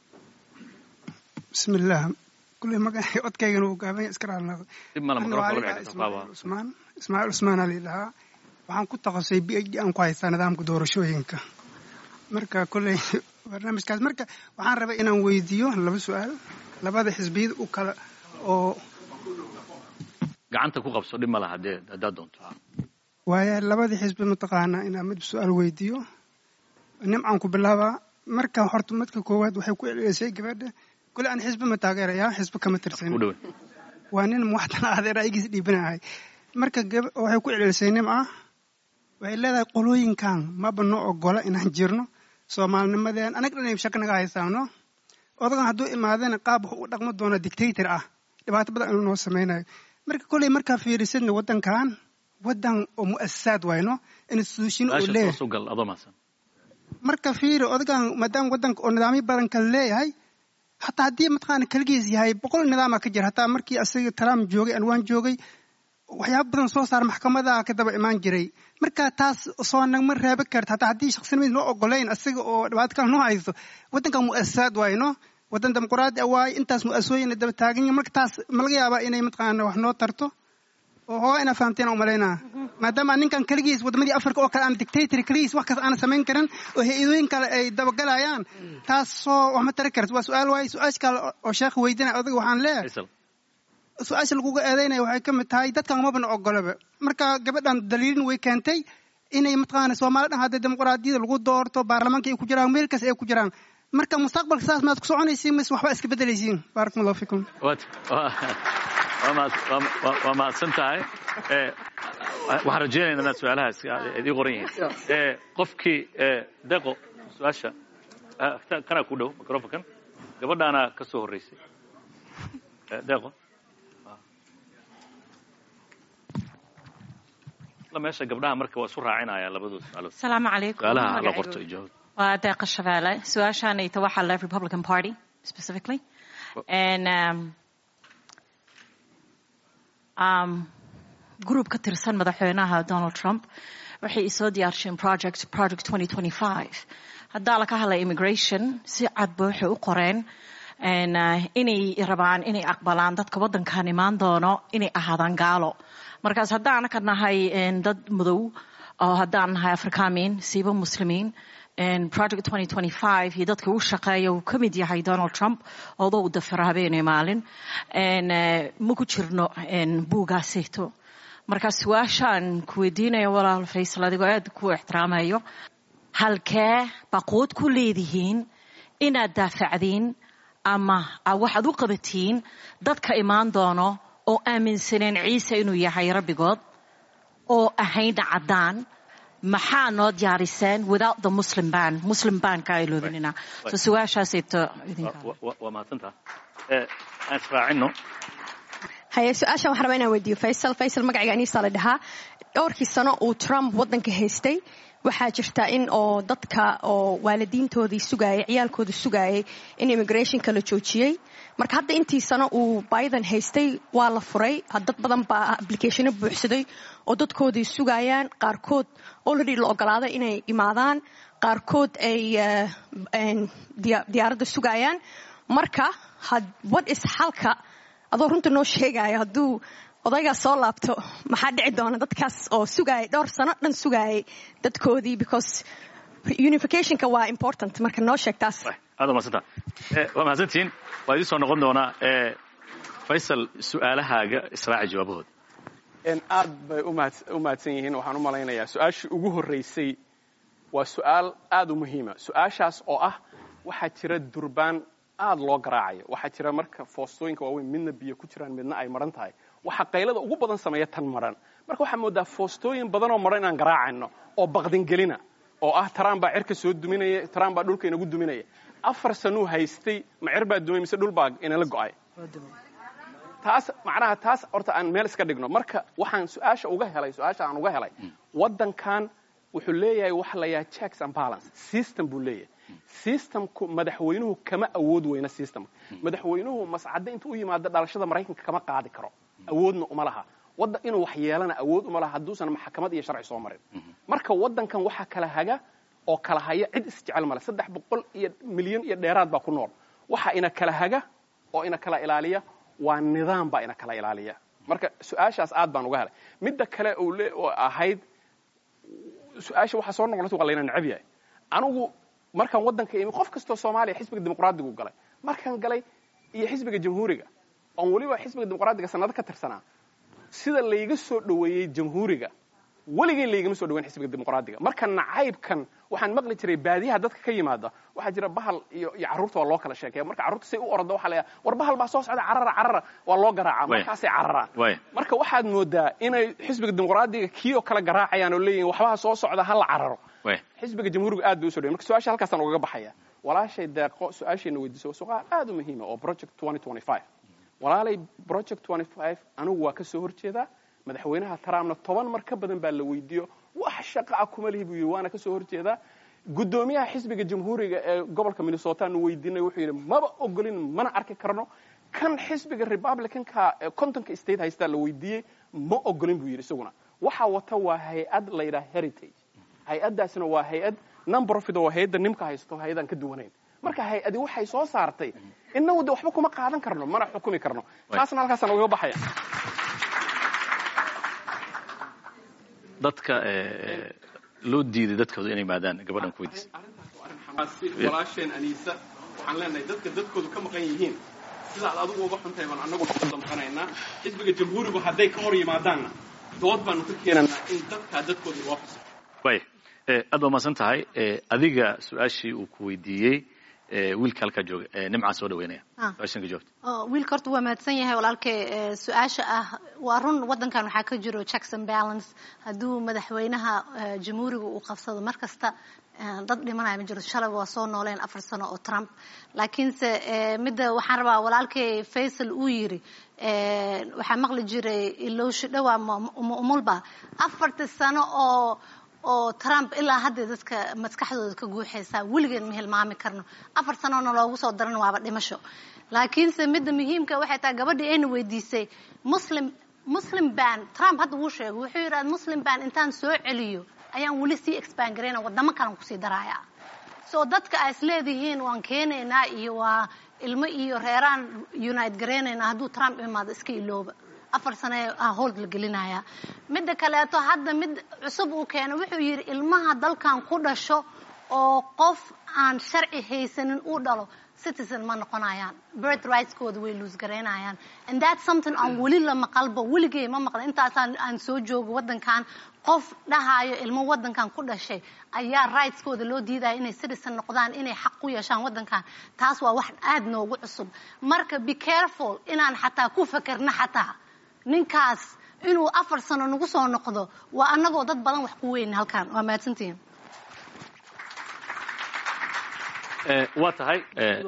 bismillaah kulley magacay codkaygana uu gaabanya iska raalnaado dib male ismaaciil cusmaan ismaaciil cusmaan ali dhahaa waxaan ku takasay b h d aan ku haystaa nidaamka doorashooyinka marka kolley barnaamijkaas marka waxaan rabay inaan weydiiyo laba su-aal labada xisbiyada u kala oo gacanta ku qabso dhib ma laha dee haddaad doonto waaya labadii xisbi mataqaanaa inaan mid su-aal weydiiyo nimcaan ku bilaabaa marka horta madka koowaad waxay ku celcelisay gabadha kule aan xisbi ma taageerayaa xisbi kama tirsan waa nin muwaxdan adeer aygiis dhiibanahay marka waxay ku celcelisay nimca waxay leedahay qolooyinkan maba noo ogola inaan jirno soomaalinimadeen anag dhan shaka naga haysaano odagan hadduu imaadana qaab wuxuu u dhaqmo doona dictator ah dhibaato badan inuu noo samaynayo marka kolley markaa fiirisadna waddankan waddan oo mu'asasaad wayno institution uu leeyahay marka fiiri odagan maadaama waddanka oo nidaamyo badan kale leeyahay hataa haddii mataqaana kaligiis yahay boqol nidaama ka jira hataa markii asaga trump joogay anwaan joogay waxyaaba badan soo saar maxkamadaha ka daba imaan jiray marka taas soo nagma reeba karta hataa haddii shaqsinimadiis noo ogolayn asaga oo dhibaato kale noo haysto waddankan mu'asasaad wayno waddan dimuquraadi ah waaye intaas mu'asooyina daba taagan yihin marka taas ma laga yaabaa inay mataqaana wax noo tarto oo hooga inaa fahamteen aan umalaynaa maadaama ninkan keligiis waddamadii africa oo kale aan dictator keligiis wax kas aana samayn karin oo hay-adooyin kale ay dabagalayaan taas soo wax ma tari karta waa su-aal waaye su-aasha kale oo sheekha weydinaya odaga waxaan leeyahay su-aasha laguga eedaynaya waxay ka mid tahay dadkan mabana ogolaba marka gabadhan daliilin way keentay inay mataqaana soomaali dhan hadda dimuqraadiyada lagu doorto baarlamaanka ay ku jiraan meel kas ay ku jiraan marka mustaqbalka saas maad ku soconaysiin mise waxba iska bedelaysiin baarakum allahu fikum waa mahadsan tahay waxaan rajeynayna inaad su-aalahaas idii qoran yihiin qofkii deqo su-aasha kanaa ku dhow microfonkan gabadhaana ka soo horreysay deqo meesha gabdhaha marka waa isu raacinaya labadood su-aalood asalaamu calaykum su-aalaha la qorto ijaabad waa deeqa shabeelle su-aashaanayta waxaa le republican party specifically and um, um, group ka tirsan madaxweynaha donald trump waxay isoo diyaarsheen project project 2025 haddaa la ka hadlay immigration si cadba waxay u qoreen inay rabaan inay aqbalaan dadka waddankan imaan doono inay ahaadaan gaalo markaas haddaan ka nahay dad madow oo haddaan nahay afrikaamiin siiba muslimiin project 2025 iyo dadka u shaqeeya uu ka mid yahay donald trump oodoo u dafira habeenay maalin ma ku jirno buugaaseeto marka su-aashaan ku weydiinaya walaal faysal adigoo aad ku ixtiraamayo halkee baqood ku leedihiin inaad daafacdiin ama waxaad u qabatiin dadka imaan doono oo aaminsaneen ciise inuu yahay rabbigood oo ahayna caddaan maxaa noo diyaariseen without the muslim ban muslim banka ay loodinina so su-aashaasayto waa mahadsantaha aan israacino haye su-aashan waxaan rabaa inaan weydiiyo faysal faysal magacayga aniisa la dhahaa dhowrkii sano uu trump waddanka haystay waxaa jirta in oo dadka oo waalidiintoodii sugaayay ciyaalkooda sugaayay in immigrationka la joojiyey marka hadda intii sano uu biden haystay waa la furay dad badan baa applicationo buuxsaday oo dadkoodii sugaayaan qaarkood already la ogolaaday inay imaadaan qaarkood ay diyaaradda sugaayaan marka what is xalka adoo runta noo sheegaayo hadduu odaygaa soo laabto maxaa dhici doona dadkaas oo sugaayay dhowr sano dhan sugaayay dadkoodii because unificationka waa important marka noo sheeg taas aad umadsanta waa mahadsantihiin waa idin soo noqon doonaa faysal su-aalahaaga israaci jawaabahooda aad bay u mahadsan yihiin waxaan u malaynayaa su-aashii ugu horreysay waa su-aal aad u muhiima su-aashaas oo ah waxaa jira durbaan aad loo garaacayo waxaa jira marka foostooyinka waaweyn midna biyo ku jiraan midna ay maran tahay waxaa qaylada ugu badan sameeya tan maran marka waxaa moodaa foostooyin badan oo maran inaan garaacayno oo baqdingelina oo ah trump baa cirka soo duminaya trump baa dhulka inagu duminaya afar sanuu haystay ma cir baa dumay mise dhul baa inala go'ay taas macnaha taas horta aan meel iska dhigno marka waxaan su-aasha uga helay su-aasha aan uga helay waddankan wuxuu leeyahay waxa la yahay checks and balance system buu leeyahay systemku madaxweynuhu kama awood weyna systemka madaxweynuhu mascadde intuu u yimaado dhalashada maraykanka kama qaadi karo awoodna uma laha wadda inuu wax yeelana awood uma laha hadduusan maxkamad iyo sharci soo marin marka waddankan waxaa kala haga oo kala haya cid isjecel male saddex boqol iyo milyan iyo dheeraad baa ku nool waxa ina kala haga oo ina kala ilaaliya waa nidaam baa ina kala ilaaliya marka su-aashaas aad baan uga helay midda kale oo ahayd su-aasha waxaa soo noqonata waa layna necab yahay anigu markaan waddanka imi qof kastoo soomaaliya xisbiga dimuqraadigu galay markaan galay iyo xisbiga jamhuuriga oon weliba xisbiga dimuqraadiga sanado ka tirsanaa sida layga soo dhoweeyey jamhuuriga weligay laygama soo dhaweyn xisbiga dimuqraadiga marka nacaybkan waxaan maqli jiray baadiyaha dadka ka yimaada waxaa jira bahal iyo iyo carruurta waa loo kala sheekeeya marka carruurta say u ordo waxa la war bahal baa soo socda carara carara waa loo garaacaa markaasay cararaan marka waxaad moodaa inay xisbiga dimuqraadiga kii oo kale garaacayaan oo leeyihin waxbaha soo socda ha la cararo xisbiga jamhuuriga aad bay u so dhawen marka su-aasha halkaasaan ugaga baxaya walaashay deeqo su-aashayna weydiiso suqaal aad u muhiima oo project walaalay project anigu waa ka soo horjeedaa madaxweynaha trumpna toban mar ka badan baa la weydiiyo wax shaqa ah kuma lihi buu yidhi waana ka soo horjeedaa guddoomiyaha xisbiga jamhuuriga ee gobolka minnesota nu weydiinay wuxuu yidhi maba ogolin mana arki karno kan xisbiga republicanka ee contonka state haystaa la weydiiyey ma ogolin buu yidhi isaguna waxa wata waa hay-ad la yidhaha heritage hay-addaasina waa hay-ad non profit oo hay-adda nimka haysto hay-adaan ka duwanayn marka hay-adi waxay soo saartay inagu de waxba kuma qaadan karno mana xukumi karno taasna halkaasaan ugaga baxaya dadka loo diiday dadkooda inay maadaan gabadhan ku weydiisa walaasheen aniisa waxaan leenahay dadka dadkoodu ka maqan yihiin sidaad adigu uga xuntahay baan annagu uga maqanaynaa xisbiga jamhuurigu hadday ka hor yimaadaanna dood baanu ka keenanaa in dadkaa dadkooda loo xuso way aad baa mahadsan tahay adiga su-aashii uu ku weydiiyey wiilka halkaa jooga nimcaan soo dhaweynaya su-aashan ka joogta wiilka horta waa mahadsan yahay walaalkay su-aasha ah waa run waddankan waxaa ka jiro checks and balance hadduu madaxweynaha jamhuuriga uu qabsado mar kasta dad dhimanaya ma jiro shalay waa soo nooleen afar sano oo trump laakiinse midda waxaan rabaa walaalkay faysal uu yiri waxaa maqli jiray ilowshi dhowaa umulba afarta sano oo oo trump ilaa hadda dadka maskaxdooda ka guuxaysaa weligeed ma hilmaami karno afar sanoona loogu soo daran waaba dhimasho laakiinse midda muhiimka waxay tahay gabadhii ayna weydiisay muslim muslim ban trump hadda wuu sheegay wuxuu yidhahda muslim ban intaan soo celiyo ayaan weli sii expand garayna wadamo kalan kusii daraaya so dadka a isleedihiin waan keenaynaa iyo waa ilmo iyo reeraan unite garaynaynaa hadduu trump imaado iska ilooba afar sane ah hold la gelinaya midda kaleeto hadda mid cusub uu keeno wuxuu yidhi ilmaha dalkan ku dhasho oo qof aan sharci haysanin uu dhalo citizen ma noqonayaan birth rightskooda way luus garaynayaan and that's something aan weli la maqalba weligay ma maqla intaasaan aan soo joogo waddankan qof dhahayo ilmo waddankan ku dhashay ayaa rightskooda loo diidaya inay citizen noqdaan inay xaq ku yeeshaan waddankan taas waa wax aad noogu cusub marka be careful inaan xataa ku fakerna xataa ninkaas inuu afar sano nagu soo noqdo waa annagoo dad badan wax ku weyn halkan waa mahadsantihiin waa tahay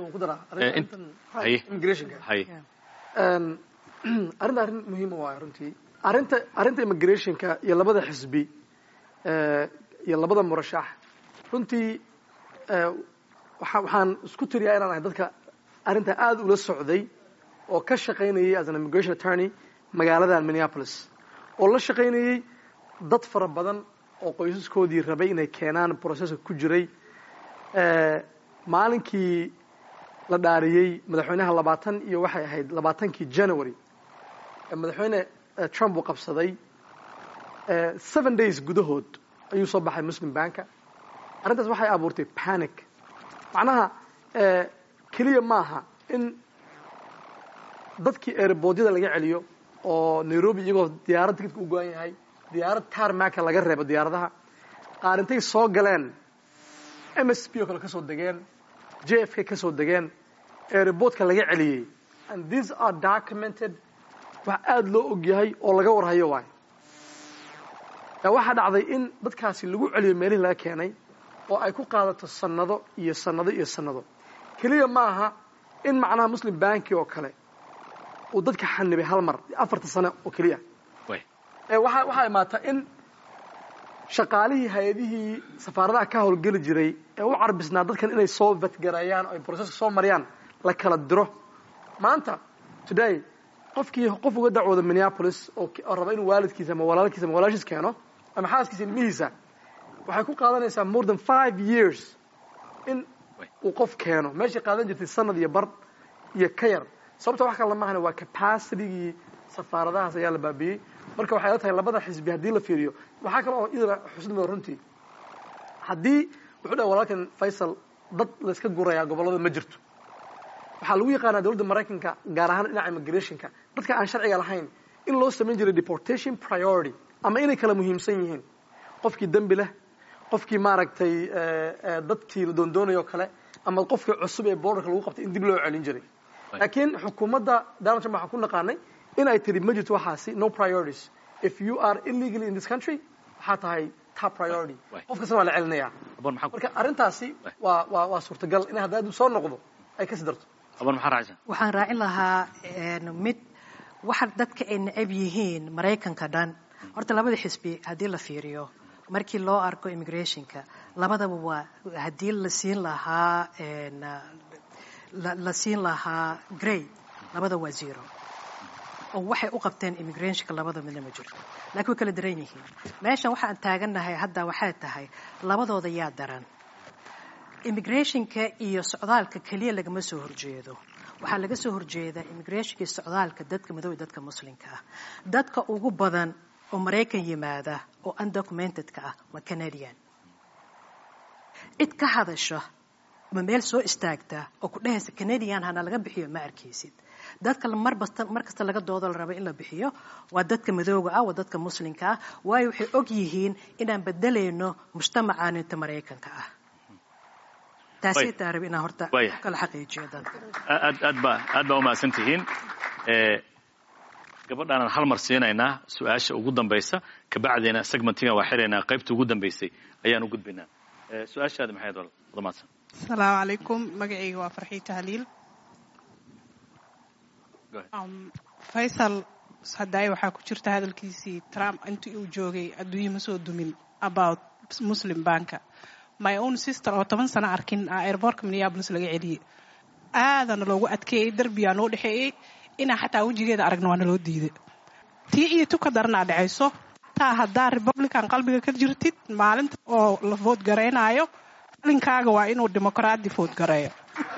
arrinta arrin muhiima waayo runtii arrinta arrinta immigrationka iyo labada xisbi iyo labada murashax runtii waxaan isku tiriyaa inaan ahay dadka arrinta aada ula socday oo ka shaqaynayay as an immigration attorney magaaladan minneapolis oo la shaqaynayey dad fara badan oo qoysaskoodii rabay inay keenaan processka ku jiray maalinkii la dhaariyey madaxweynaha labaatan iyo waxay ahayd labaatankii january madaxweyne trump uu qabsaday seven days gudahood ayuu soo baxay muslim banka arrintaas waxay abuurtay panic macnaha keliya maaha in dadkii airbodyada laga celiyo oo nairobi iyagoo diyaarad tikidka u go-an yahay diyaarad tarmaka laga reebo diyaaradaha qaar intay soo galeen m s p oo kale ka soo degeen j f k ka soo degeen airboodka laga celiyey and these are documented wax aada loo og yahay oo laga warhayo waay waxaa dhacday in dadkaasi lagu celiyo meelihii laga keenay oo ay ku qaadato sanado iyo sanado iyo sanado keliya ma aha in macnaha muslim banki oo kale uu dadka xanibay hal mar afarta sano oo keliya waxa waxaa imaata in shaqaalihii hay-adihii safaaradaha ka howlgeli jiray ee u carbisnaa dadkan inay soo vatgareeyaan o ay broseska soo mariyaan la kala diro maanta today qofkii qof uga dacwooda minneapolis oo raba inuu waalidkiisa ama walaalkiisa ama walaashiis keeno ama xaaskiisa ilmihiisa waxay ku qaadanaysaa more than five years in uu qof keeno meeshay qaadan jirtay sanad iyo bar iyo ka yar sababta wax kale lamahana waa capacitygii safaaradahaas ayaa la baabiyey marka waxay la tahay labada xisbi haddii la fiiriyo waxaa kale oo idana xusnimo runtii haddii wuxuu dhahay walaalkan faysal dad layska gurayaa gobollada ma jirto waxaa lagu yaqaanaa dowladda maraykanka gaar ahaan dhinaca immigrationka dadka aan sharciga lahayn in loo samayn jiray deportation priority ama inay kala muhiimsan yihiin qofkii dembi leh qofkii maaragtay dadkii la doondoonayo kale ama qofkii cusub ee borderka lagu qabtay in dib loo celin jiray laakiin xukuumadda donald trump waxaan ku naqaanay in ay tiri ma jirto waxaasi no priorities if you are illegally in this country waxaa tahay top priority qof kastana waa la celinaya marka arrintaasi waa waa waa suurtagal in haddaadu soo noqdo ay kasi darto waxaan raacin lahaa mid waxa dadka ay necab yihiin maraykanka dhan horta labada xisbi haddii la fiiriyo markii loo arko immigrationka labadaba waa haddii la siin lahaa la siin lahaa grade labada waa zero oo waxay u qabteen immigrationka labada midna ma jirto laakiin way kala daran yihiin meeshan waxaan taagannahay hadda waxay tahay labadooda yaa daran immigrationka iyo socdaalka keliya lagama soo horjeedo waxaa laga soo horjeedaa immigrationka iyo socdaalka dadka madow iyo dadka muslimka ah dadka ugu badan oo maraykan yimaada oo undocumentedka ah waa canadian cid ka hadasha ama meel soo istaagta oo ku dhehaysa canadian hana laga bixiyo ma arkaysid dadka marbasta mar kasta laga doodo la rabo in la bixiyo waa dadka madooga ah waa dadka muslimka ah waayo waxay og yihiin inaan bedelayno mujtamacaaninta maraykanka ah taasay taarab inaan horta kala xaqiijiyo dadka aad aad baa aad baa umahadsan tihiin gabadhaanaan hal mar siinaynaa su-aasha ugu dambaysa kabacdeena segmentiga waa xiraynaa qaybta ugu dambaysay ayaan u gudbaynaa su-aashaada maxay wada mahadsan asalaamu calaykum magacayga waa farxii tahliil faysal haddaay waxaa ku jirta hadalkiisii trump intii uu joogay adduunye ma soo dumin about muslim banka my own sister oo toban sano arkin airbortka minneabolis laga celiyey aadana loogu adkeeyey derbiyaa noo dhexeeyey inaa xataa wejigeeda aragna waana loo diiday tii iyo tuka daranaa dhacayso taa haddaa republican qalbiga ka jirtid maalinta oo la vood garaynaayo alinkaaga waa inuu dimuqraadi vood gareeyo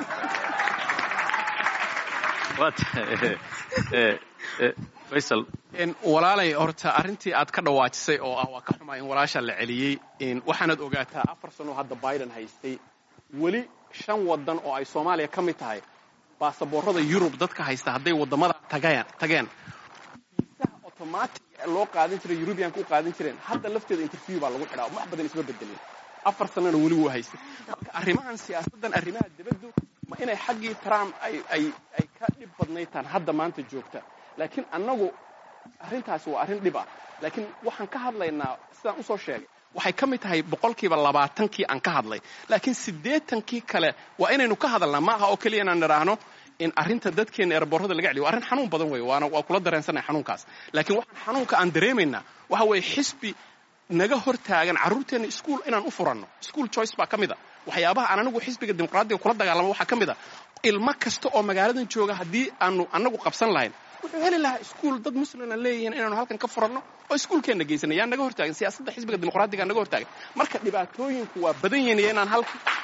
faysal walaalay horta arrintii aad ka dhawaajisay oo ah waa ka xumaa in walaasha la celiyey waxaanaad ogaataa afar sano hadda biden haystay weli shan wadan oo ay soomaaliya ka mid tahay baasaboorada yurub dadka haysta hadday wadamada tageen tageen viisaha automatic loo qaadan jiray eurubianka u qaadan jireen hadda lafteeda interview baa lagu xidhaa wax badan isma bedelin afar sanana weli wuu haystay marka arrimahan siyaasaddan arrimaha dibaddu ma inay xaggii trump ay ay ay ka dhib badnaytaan hadda maanta joogta laakiin annagu arrintaasi waa arrin dhib ah laakiin waxaan ka hadlaynaa sidaan usoo sheegay waxay ka mid tahay boqolkiiba labaatankii aan ka hadlay laakiin siddeetankii kale waa inaynu ka hadalnaa ma aha oo keliya inaan idhaahno in arrinta dadkeena eeraboorada laga celiyo waa arrin xanuun badan wey waana waa kula dareensanay xanuunkaas laakiin waxaan xanuunka aan dareemaynaa waxa weeye xisbi naga hor taagan carruurteenna iskuol inaan u furanno school choice baa ka mid a waxyaabaha aan anigu xisbiga dimuqraadiga kula dagaalamo waxaa ka mid a ilmo kasta oo magaaladan jooga haddii aanu anagu qabsan lahayn wuxuu heli lahaa iskuol dad muslimna leeyihiin inaanu halkan ka furanno oo iskuolkeenna geysana yaa naga hortaagan siyaasadda xisbiga dimuqraadiga naga hortaagan marka dhibaatooyinku waa badan yihiin iyo inaan hal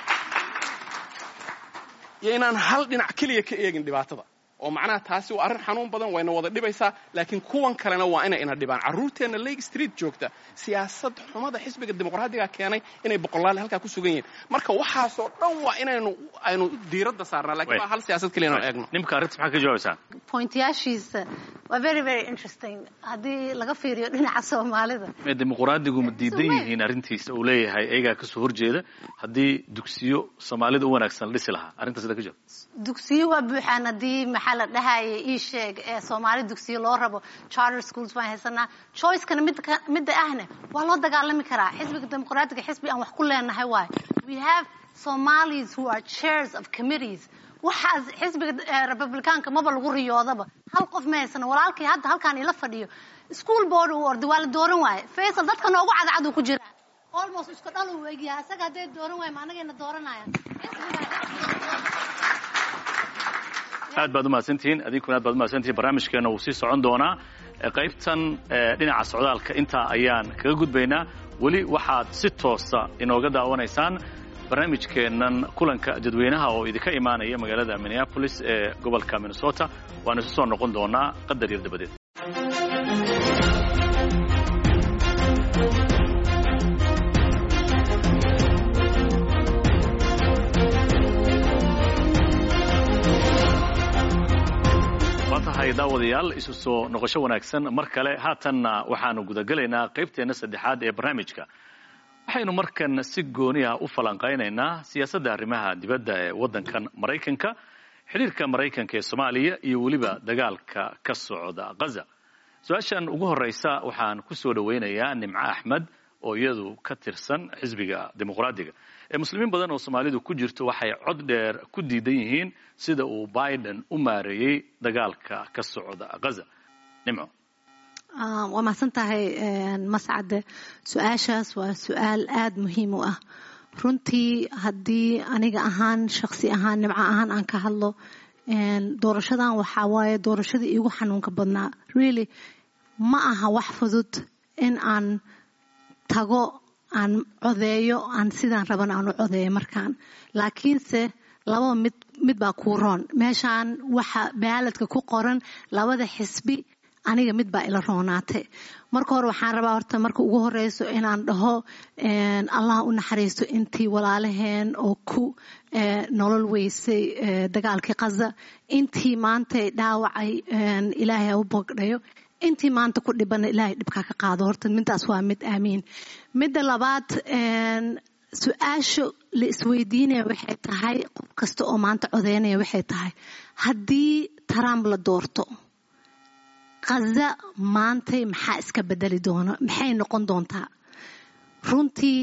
iyo inaan hal dhinac keliya ka eegin dhibaatada oo macnaha taasi waa arrin xanuun badan wayna wada dhibaysaa laakiin kuwan kalena waa inay ina dhibaan carruurteenna lake street joogta siyaasad xumada xisbiga dimuqraadiga keenay inay boqolaal halkaa ku sugan yihiin marka waxaasoo dhan waa inaynu aynu diiradda saarnaa lakiin waa hal siyaasad keliya inaan eegno nimka arrinta maxaa ka jawaabaysaa pointayaashiisa waa very very interesting haddii laga fiiriyo dhinaca soomaalida dimuqraadigu ma diidan yihiin arrintiisa uu leeyahay ayagaa kasoo horjeeda haddii dugsiyo soomaalida u wanaagsan la dhisi lahaa arrintaas sida ka jawab dugsiyo waa buuxaan haddii maxaa la dhahayay ii sheeg ee soomaali dugsiyo loo rabo charter schools baan haysanaa choicekana midka midda ahna waa loo dagaalami karaa xisbiga dimuqraatiga xisbi aan wax ku leenahay waayo we have somalis who are chairs of committees waxaas xisbiga republicaanka maba lagu riyoodaba hal qof ma haysano walaalkay hadda halkaan ila fadhiyo school board uu orday waa la dooran waaye faysal dadka noogu cadcad uu ku jira almost isku dhal uu egyahay asaga hadday dooran waaye ma anagayna dooranayaan aad baad umahadsantihiin adinkuna aad baad umahadsantihiin barnaamijkeena wuu sii socon doonaa qaybtan dhinaca socdaalka intaa ayaan kaga gudbaynaa weli waxaad si toosa inooga daawanaysaan barnaamijkeennan kulanka dadweynaha oo idinka imaanaya magaalada minneapolis ee gobolka minnesota waana isu soo noqon doonaa qadar yar dabadeed waa tahay daawadayaal isu soo noqosho wanaagsan mar kale haatanna waxaanu gudagelaynaa qaybteenna saddexaad ee barnaamijka waxaynu markan si gooni ah u falanqaynaynaa siyaasadda arrimaha dibadda ee waddankan maraykanka xidhiirka maraykanka ee soomaaliya iyo weliba dagaalka ka socda ghaza su-aashan ugu horreysa waxaan ku soo dhowaynayaa nimco axmed oo iyadu ka tirsan xisbiga dimuqraadiga ee muslimiin badan oo soomaalidu ku jirto waxay cod dheer ku diidan yihiin sida uu biden u maareeyey dagaalka ka socda ghaza nimco waa mahadsan tahay mascade su-aashaas waa su-aal aada muhiim u ah runtii haddii aniga ahaan shaksi ahaan nimco ahaan aan ka hadlo doorashadan waxaa waaye doorashadii iigu xanuunka badnaa really ma aha wax fudud in aan tago aan codeeyo aan sidaan raban aan u codeeyo markaan laakiinse lababa mid mid baa kuu roon meeshaan waxa baaladka ku qoran labada xisbi aniga mid baa ila roonaatay marka hore waxaan rabaa horta marka ugu horeyso inaan dhaho allah u naxariisto intii walaalaheen oo ku nolol weysay dagaalkii kaza intii maanta dhaawacay ilaahay ha u bogdhayo intii maanta ku dhibana ilaahay dhibkaa ka qaado horta midaas waa mid aamiin midda labaad su-aasha la isweydiinaya waxay tahay qof kasta oo maanta codeynaya waxay tahay haddii trump la doorto kaza maantay maxaa iska bedeli doona maxay noqon doontaa runtii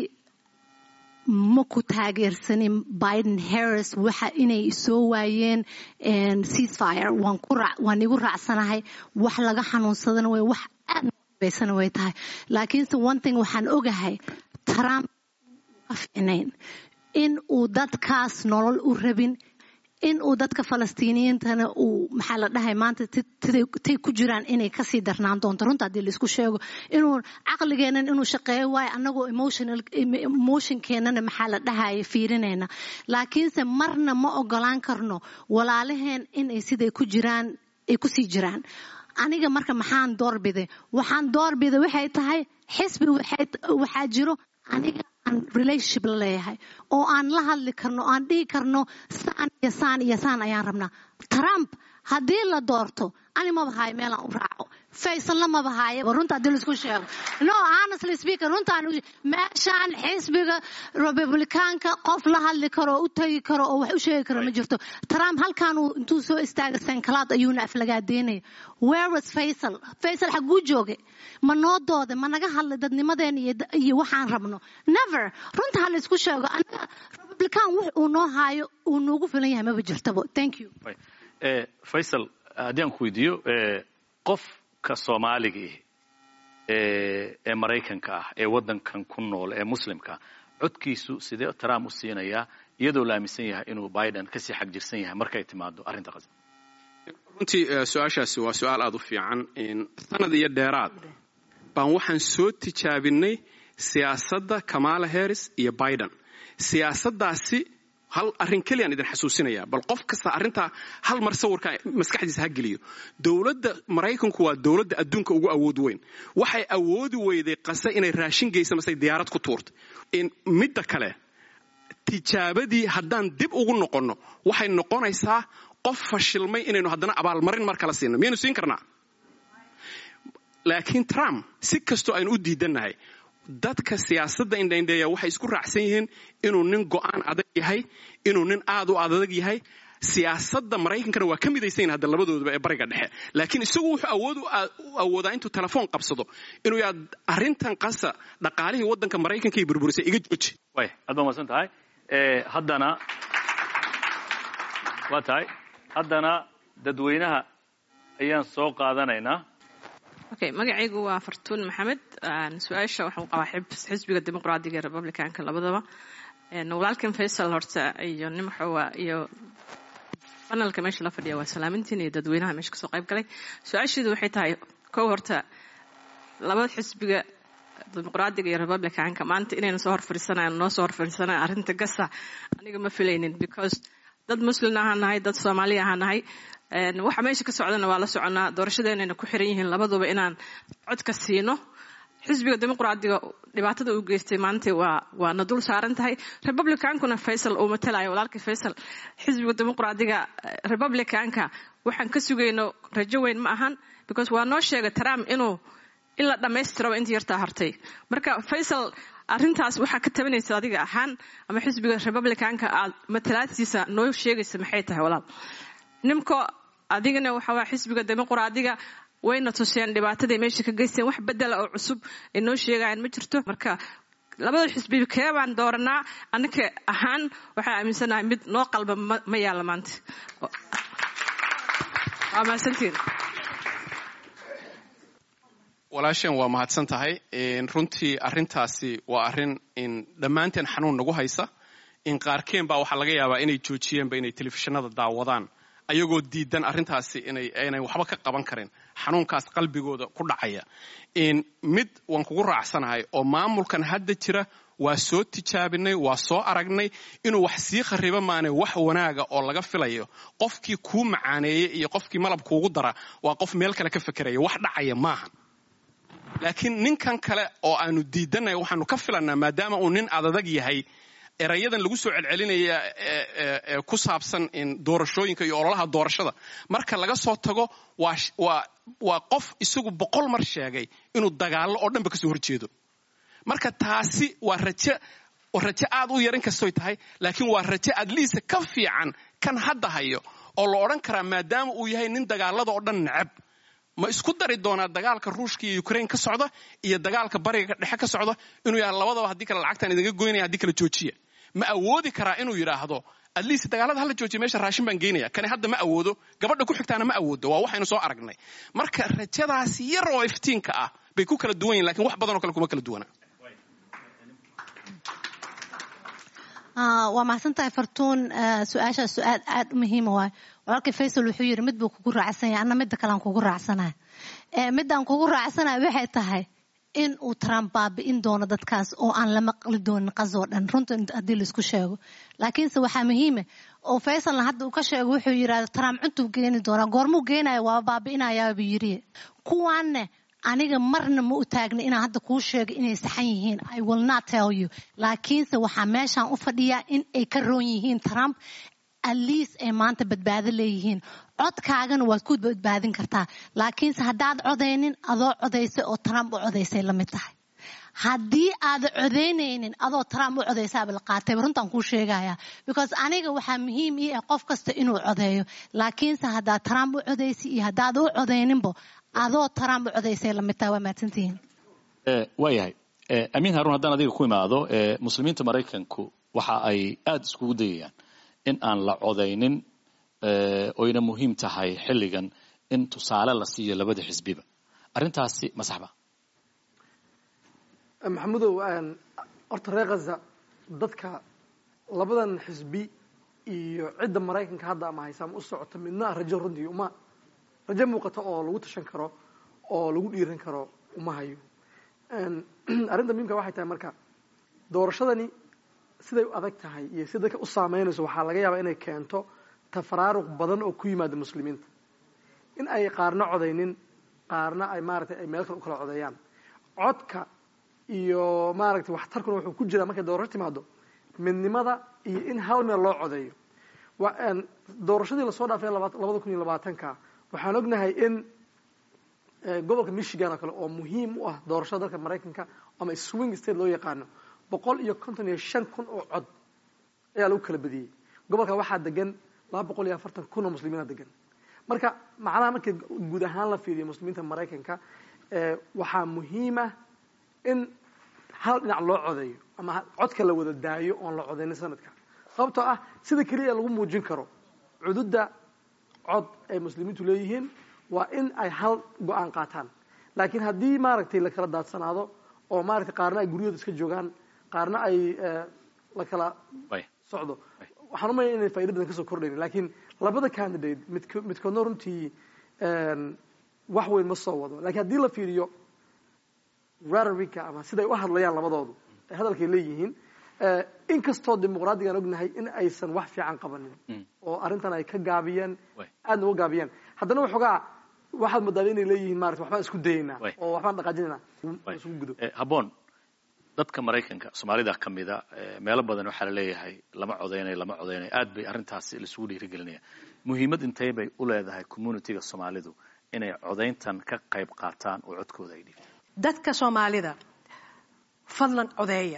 ma ku taageersanin biden harris waxa inay soo waayeen ceasefire waan igu raacsanahay wax laga xanuunsadana way wax aad baysana way tahay laakiinse one thing waxaan ogahay trump ka ficnayn in uu dadkaas nolol u rabin in uu dadka falastiiniyiintana uu maxaa la dhahay maanta tay ku jiraan inay kasii darnaan doonto runta haddii laisku sheego inuu caqligeennan inuu shaqeeyo waayo annagoo emotionkeennana maxaa la dhahaya fiirinayna laakiinse marna ma ogolaan karno walaalaheen inay siday ku jiraan ay kusii jiraan aniga marka maxaan doorbiday waxaan doorbiday waxay tahay xisbi waxaa jiro aniga aan relationship la leeyahay oo aan la hadli karno aan dhihi karno saan iyo saan iyo saan ayaan rabnaa trump haddii la doorto ani maba haayo meelaan u raaco faysalna maba haayaba runta haddii laisku sheego no honestly speaker runtaan meeshaan xisbiga republicaanka qof la hadli karo oo u tagi karo oo wax u sheegi karo ma jirto trump halkaan uu intuu soo istaaga sankalaad ayuuna aflagaadeynaya where was faysal faysal xaguu joogay ma noo dooda ma naga hadlay dadnimadeena iyo waxaan rabno never runta ha laisku sheego anaga republican wux uu noo haayo uu noogu filan yahay maba jirtabo thank you faysal haddii aan ku weydiiyo qofka soomaaliga ee maraykanka ah ee waddankan ku nool ee muslimka codkiisu sidee trump u siinayaa iyadoo la aaminsan yahay inuu biden kasii xag jirsan yahay markay timaado arrinta qasa runtii su-aashaasi waa su-aal aada u fiican sanad iyo dheeraad baan waxaan soo tijaabinay siyaasadda kamala harris iyo biden siyaasaddaasi hal arrin keliyaan idin xasuusinaya bal qof kasta arrintaa hal mar sawirka maskaxdiisa ha geliyo dowladda maraykanku waa dowladda adduunka ugu awood weyn waxay awoodi weyday qase inay raashin geysa masay diyaarad ku tuurtay midda kale tijaabadii haddaan dib ugu noqonno waxay noqonaysaa qof fashilmay inaynu haddana abaalmarin mar kala siino miyaynu siin karnaa laakiin trump si kastoo aynu u diidannahay dadka siyaasadda indhaindheeya waxay isku raacsan yihiin inuu nin go'aan adag yahay inuu nin aad u adag yahay siyaasadda maraykankana waa ka midaysan yihin hadda labadooduba ee bariga dhexe laakiin isagu wuxuu awood u awoodaa intuu telefoon qabsado inuu yaa arrintan qasa dhaqaalihii waddanka maraykanka iyo burburisay iga jooji way aad baa mahadsan tahay haddana waa tahay haddana dadweynaha ayaan soo qaadanaynaa okay magacaygu waa fartuun maxamed su-aasha waxaan qabaa xisbiga dimuqraadiga ee republicanka labadaba walaalkan faysal horta iyo nimaxowa iyo banalka meesha la fadhiya waa salaamintiin iyo dadweynaha meesha kasoo qayb galay su-aasheedu waxay tahay kow horta labada xisbiga dimuqraadiga iyo republicanka maanta inayna soo horfariisanayan noo soo horfariisanayan arrinta gasa aniga ma filaynin because dad muslin ahaan nahay dad soomaali ahaan nahay waxa meesha ka socdana waa la soconaa doorashadeenayna ku xiran yihiin labaduba inaan codka siino xisbiga dimuqraadiga dhibaatada uu geystay maanta waa waana dul saaran tahay republicankuna faysal uu matalayo walaalkii faysal xisbiga dimuqraadiga republicanka waxaan ka sugayno rajo weyn ma ahan because waa noo sheegay trump inuu in la dhammaystiraba inta yartaa hartay marka faysal arrintaas waxaa ka tabanaysa adiga ahaan ama xisbiga republicanka aad matalaadtiisa noo sheegaysa maxay tahay walaal nimko adigana waxawaa xisbiga dimuqraadiga wayna tuseen dhibaataday meesha ka geysteen wax bedela oo cusub ay noo sheegayaan ma jirto marka labada xisbi kee baan dooranaa annaka ahaan waxaa aaminsanahay mid noo qalba ma yaalla maanta waa mahadsantiin walaasheen waa mahadsan tahay runtii arrintaasi waa arrin dhammaanteen xanuun nagu haysa in qaarkeen baa waxaa laga yaabaa inay joojiyeenba inay telefishinada daawadaan ayagoo diidan arrintaasi inay waxba ka qaban karin xanuunkaas qalbigooda ku dhacaya mid waan kugu raacsanahay oo maamulkan hadda jira waa soo tijaabinay waa soo aragnay inuu wax sii khariba maane wax wanaaga oo laga filayo qofkii kuu macaaneeyey iyo qofkii malab kuugu dara waa qof meel kale ka fekeraya wax dhacaya maaha laakiin ninkan kale oo aanu diidanay waxaanu ka filannaa maadaama uu nin adadag yahay erayadan lagu soo celcelinaya ee ku saabsan doorashooyinka iyo ololaha doorashada marka laga soo tago waa qof isagu boqol mar sheegay inuu dagaallo oo dhanba kasoo horjeedo marka taasi waa raje raje aad u yarin kastoy tahay laakiin waa raje adliisa ka fiican kan hadda hayo oo la odhan karaa maadaama uu yahay nin dagaalada oo dhan necab ma isku dari doonaa dagaalka ruushka iyo ukraine ka socda iyo dagaalka bariga dhexe ka socda inuu yahay labadaba haddii kale lacagtaan idinga goynaya haddii kale joojiya ma awoodi karaa inuu yidhaahdo adliist dagaalada hala joojiya meesha raashin baan geynaya kani hadda ma awoodo gabadha ku xigtaana ma awoodo waa waxaynu soo aragnay marka rajadaas yar oo iftiinka ah bay ku kala duwan yihin lakin wax badan oo kale kuma kala duwana waa mahadsantahay fartuun su-aashaas su-aal aad u muhiima waay walaalkii faysal wuxuu yidhi mid buu kugu raacsanya anna midda kalean kugu raacsanahay midaan kugu raacsanahay waxay tahay in uu trump baabi'in doono dadkaas oo aan la maqli doonin qasoo dhan runta haddii laisku sheego laakiinse waxaa muhiima oo faysalna hadda uu ka sheego wuxuu yidhahda trump cuntuu geeni doonaa goormuu geenaya waaba baabi'inayaabuu yidhi kuwaanne aniga marna ma u taagna inaan hadda kuu sheego inay saxan yihiin i will not tell you laakiinse waxaa meeshaan u fadhiyaa in ay ka roon yihiin trump atleast ay maanta badbaado leeyihiin codkaagana waad ku badbaadin kartaa laakiinse haddaad codaynin adoo codaysay oo trump u codaysay la mid tahay haddii aada codaynaynin adoo trump u codaysaaba la qaatayba runtaan kuu sheegaya because aniga waxaa muhiim ii ah qof kasta inuu codeeyo laakiinse haddaad trump u codaysa iyo haddaad u codayninbo adoo trump u codaysay la mid tahay waa mahadsantihiin waayahay amiin haruun haddaan adiga ku imaado muslimiinta maraykanku waxa ay aada iskugu dayayaan in aan la codaynin oyna muhiim tahay xilligan in tusaale la siiyo labada xisbiba arrintaasi ma saxba maxamudow horta reer khaza dadka labadan xisbi iyo cidda maraykanka hadda ama haysaama u socota midna rajo runtii uma rajo muuqata oo lagu tashan karo oo lagu dhiiran karo uma hayo arrinta muhiimka waxay tahay marka doorashadani siday u adag tahay iyo si dadka u saameynayso waxaa laga yaabaa inay keento tafaraaruq badan oo ku yimaada muslimiinta in ay qaarna codaynin qaarna ay maaragtay ay meel kale u kala codeeyaan codka iyo maaragtay waxtarkuna wuxuu ku jiraa markay doorasho timaado midnimada iyo in hal meel loo codeeyo doorashadii lasoo dhaafay labada kun iyo labaatanka waxaan ognahay in gobolka michigan oo kale oo muhiim u ah doorashada dalka maraykanka ama swing state loo yaqaano boqol iyo konton iyo shan kun oo cod ayaa lagu kala badiyey gobolka waxaa degan laba boqol iyo afartan kun oo muslimiina degan marka macnaha markii guud ahaan la fiiriyo muslimiinta maraykanka waxaa muhiimah in hal dhinac loo codeeyo ama codka la wada daayo oon la codeynin sanadka sababtoo ah sida keliya lagu muujin karo cududda cod ay muslimiintu leeyihiin waa in ay hal go-aan qaataan laakiin haddii maaragtay la kala daadsanaado oo maaragtay qaarna ay guryahooda iska joogaan qaarna ay la kala socdo waxaan u malaya inay faa'ido badan kasoo kordhayn laakiin labada candidate mid midkoodna runtii wax weyn ma soo wado lakiin haddii la fiiriyo rararika ama siday u hadlayaan labadoodu ay hadalkay leeyihiin inkastoo dimuqraadigaan ognahay in aysan wax fiican qabanin oo arrintan ay ka gaabiyeen aadna uga gaabiyeen haddana waxoogaa waxaad moodaaba inay leeyihiin marata waxbaan isku dayaynaa oo waxbaan dhaqaajinaynaa isugu gudo habboon dadka maraykanka soomaalida ka mida meelo badan waxaa la leeyahay lama codaynayo lama codaynayo aad bay arrintaasi laisugu dhiirigelinaya muhiimad intay bay u leedahay communitiga soomaalidu inay codayntan ka qayb qaataan oo codkooda ay dhiibtaan dadka soomaalida fadlan codeeya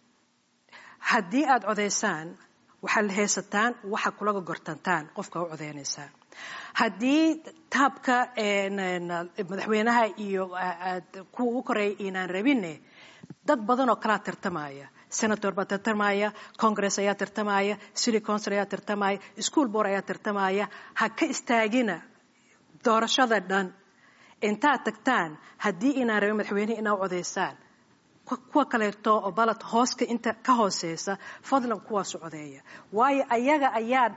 haddii aad codaysaan waxaad haysataan waxa kulaga gortantaan qofka u codeynaysaan haddii taabka madaxweynaha iyo kuwa ugu koreeya inaan rabine dad badan oo kalaa tartamaya senator baa tartamaya congress ayaa tartamaya city council ayaa tartamaya school board ayaa tartamaya ha ka istaagina doorashada dhan intaad tagtaan haddii inaan rabin madaxweynehi inaa codeysaan kuwa kaleeto oo balad hooska inta ka hooseysa fadlan kuwaasu codeeya waayo ayaga ayaa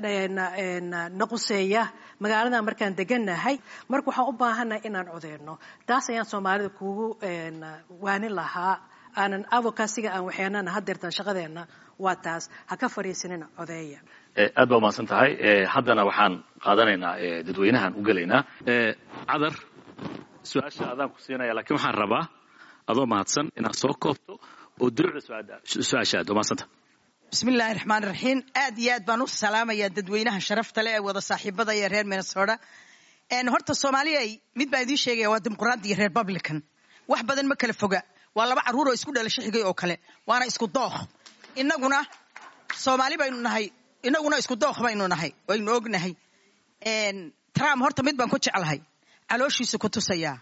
naquseeya magaalada markaan degannahay marka waxaan u baahannahay inaan codeyno taas ayaan soomaalida kugu waanin lahaa aanan avocasiga aan waxeenana hadeertaan shaqadeena waa taas ha ka fadhiisanina codeeya aad baa umahadsan tahay haddana waxaan qaadanaynaa dadweynahan u gelaynaa cadar su-aasha adaan ku siinaya lakiin waxaan rabaa adoo mahadsan inaad soo koobto oo duruucda su-aasha aad umahadsanta bismi illaahi raxmaan raxiim aad iyo aad baan u salaamayaa dadweynaha sharafta leh ee wada saaxiibada iyo reer minnesota horta soomaaliya mid baan idiin sheegaya waa dimuqraadi iyo republican wax badan ma kala foga waa laba carruur oo isku dhalasho xigay oo kale waana isku dookh inaguna soomaali baynu nahay inaguna isku dookh baynu nahay waynu ognahay trump horta mid baan ku jeclahay calooshiisu ku tusayaa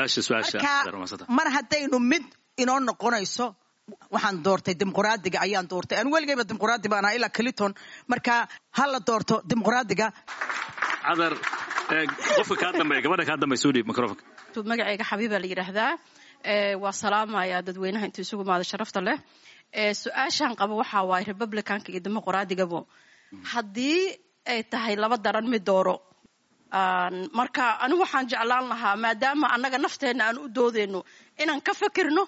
mar haddaynu mid inoo noqonayso waxaan doortay dimuqraadiga ayaan doortay anu weligayba dimuqraadi baan ahaa ilaa clinton marka ha la doorto dimuqraadiga cadar qofka kaa dambeeya gabadha kaa dambeya soo dhiib microfonka magacayga xabiiba la yidhaahdaa waa salaamaya dadweynaha inta isugu maada sharafta leh su-aashaan qabo waxaa waaye republicanka iyo dimuqraadigabo haddii ay tahay laba daran mid dooro marka anigu waxaan jeclaan lahaa maadaama annaga nafteenna aan u doodeyno inaan ka fikirno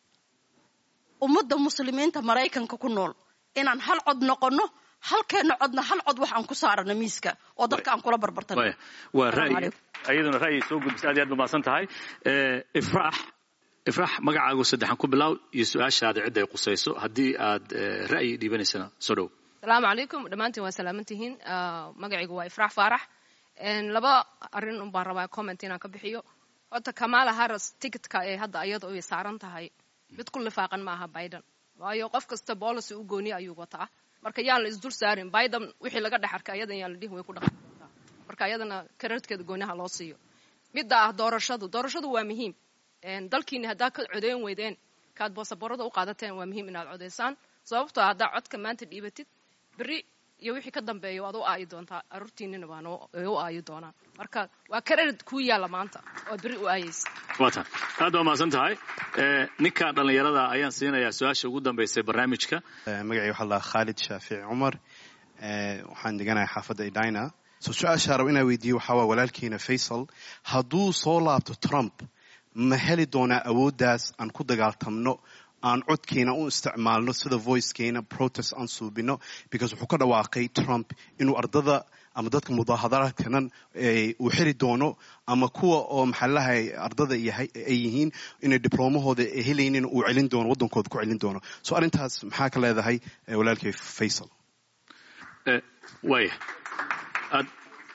ummadda muslimiinta maraykanka ku nool inaan hal cod noqono halkeenna codna hal cod wax aan ku saarano miiska oo dadka aan kula barbartano waa ra'yi ayaduna ra'yi soo gudbisa aad iyo aad ba mahadsan tahay ifraax ifraax magacaagu saddexan ku bilaaw iyo su-aashaada cidda ay qusayso haddii aad ra'yi dhiibanaysana soo dhow asalaamu calaykum dhammaantiin waa salaamantihiin magacaygu waa ifraax faarax laba arrin un baan rabaa comment inaan ka bixiyo horta kamala harris ticketka ee hadda iyada ay saaran tahay mid ku lifaaqan maaha biden waayo qof kasta policy u gooni ayuu wataa marka yaan la isdul saarin biden wixii laga dhex arkay ayadan yaan la dhihin way ku dhaqan doontaa marka ayadana kararkeeda gooniha loo siiyo midda ah doorashadu doorashadu waa muhiim dalkiini haddaa ka codeyn weydeen kaad boosaboorada u qaadateen waa muhiim inaad codeysaan sababtoo haddaa codka maanta dhiibatid beri iyo wixii ka dambeeya waad u aayi doontaa aruurtiinina waan u aayi doonaan marka waa karar kuu yaalla maanta oad beri u aayaysa wata aad baa mahadsan tahay ninka dhallinyarada ayaan siinayaa su-aasha ugu dambaysay barnaamijka magacay waxaa lahaa khaalid shaafici cumar waxaan deganahay xaafadda edina so su-aashaa raba inaa weydiiyo waxaa waa walaalkiina faysal hadduu soo laabto trump ma heli doonaa awooddaas aan ku dagaaltamno aan codkeena u isticmaalno sida voicekeena protest aan suubino because wuxuu ka dhawaaqay trump inuu ardada ama dadka mudaaharaadkanan uu xiri doono ama kuwa oo maxaalahay ardada ay yihiin inay diblomahooda helaynin uu celin doono waddankooda ku celin doono so arrintaas maxaa ka leedahay walaalkay faysal waaya aad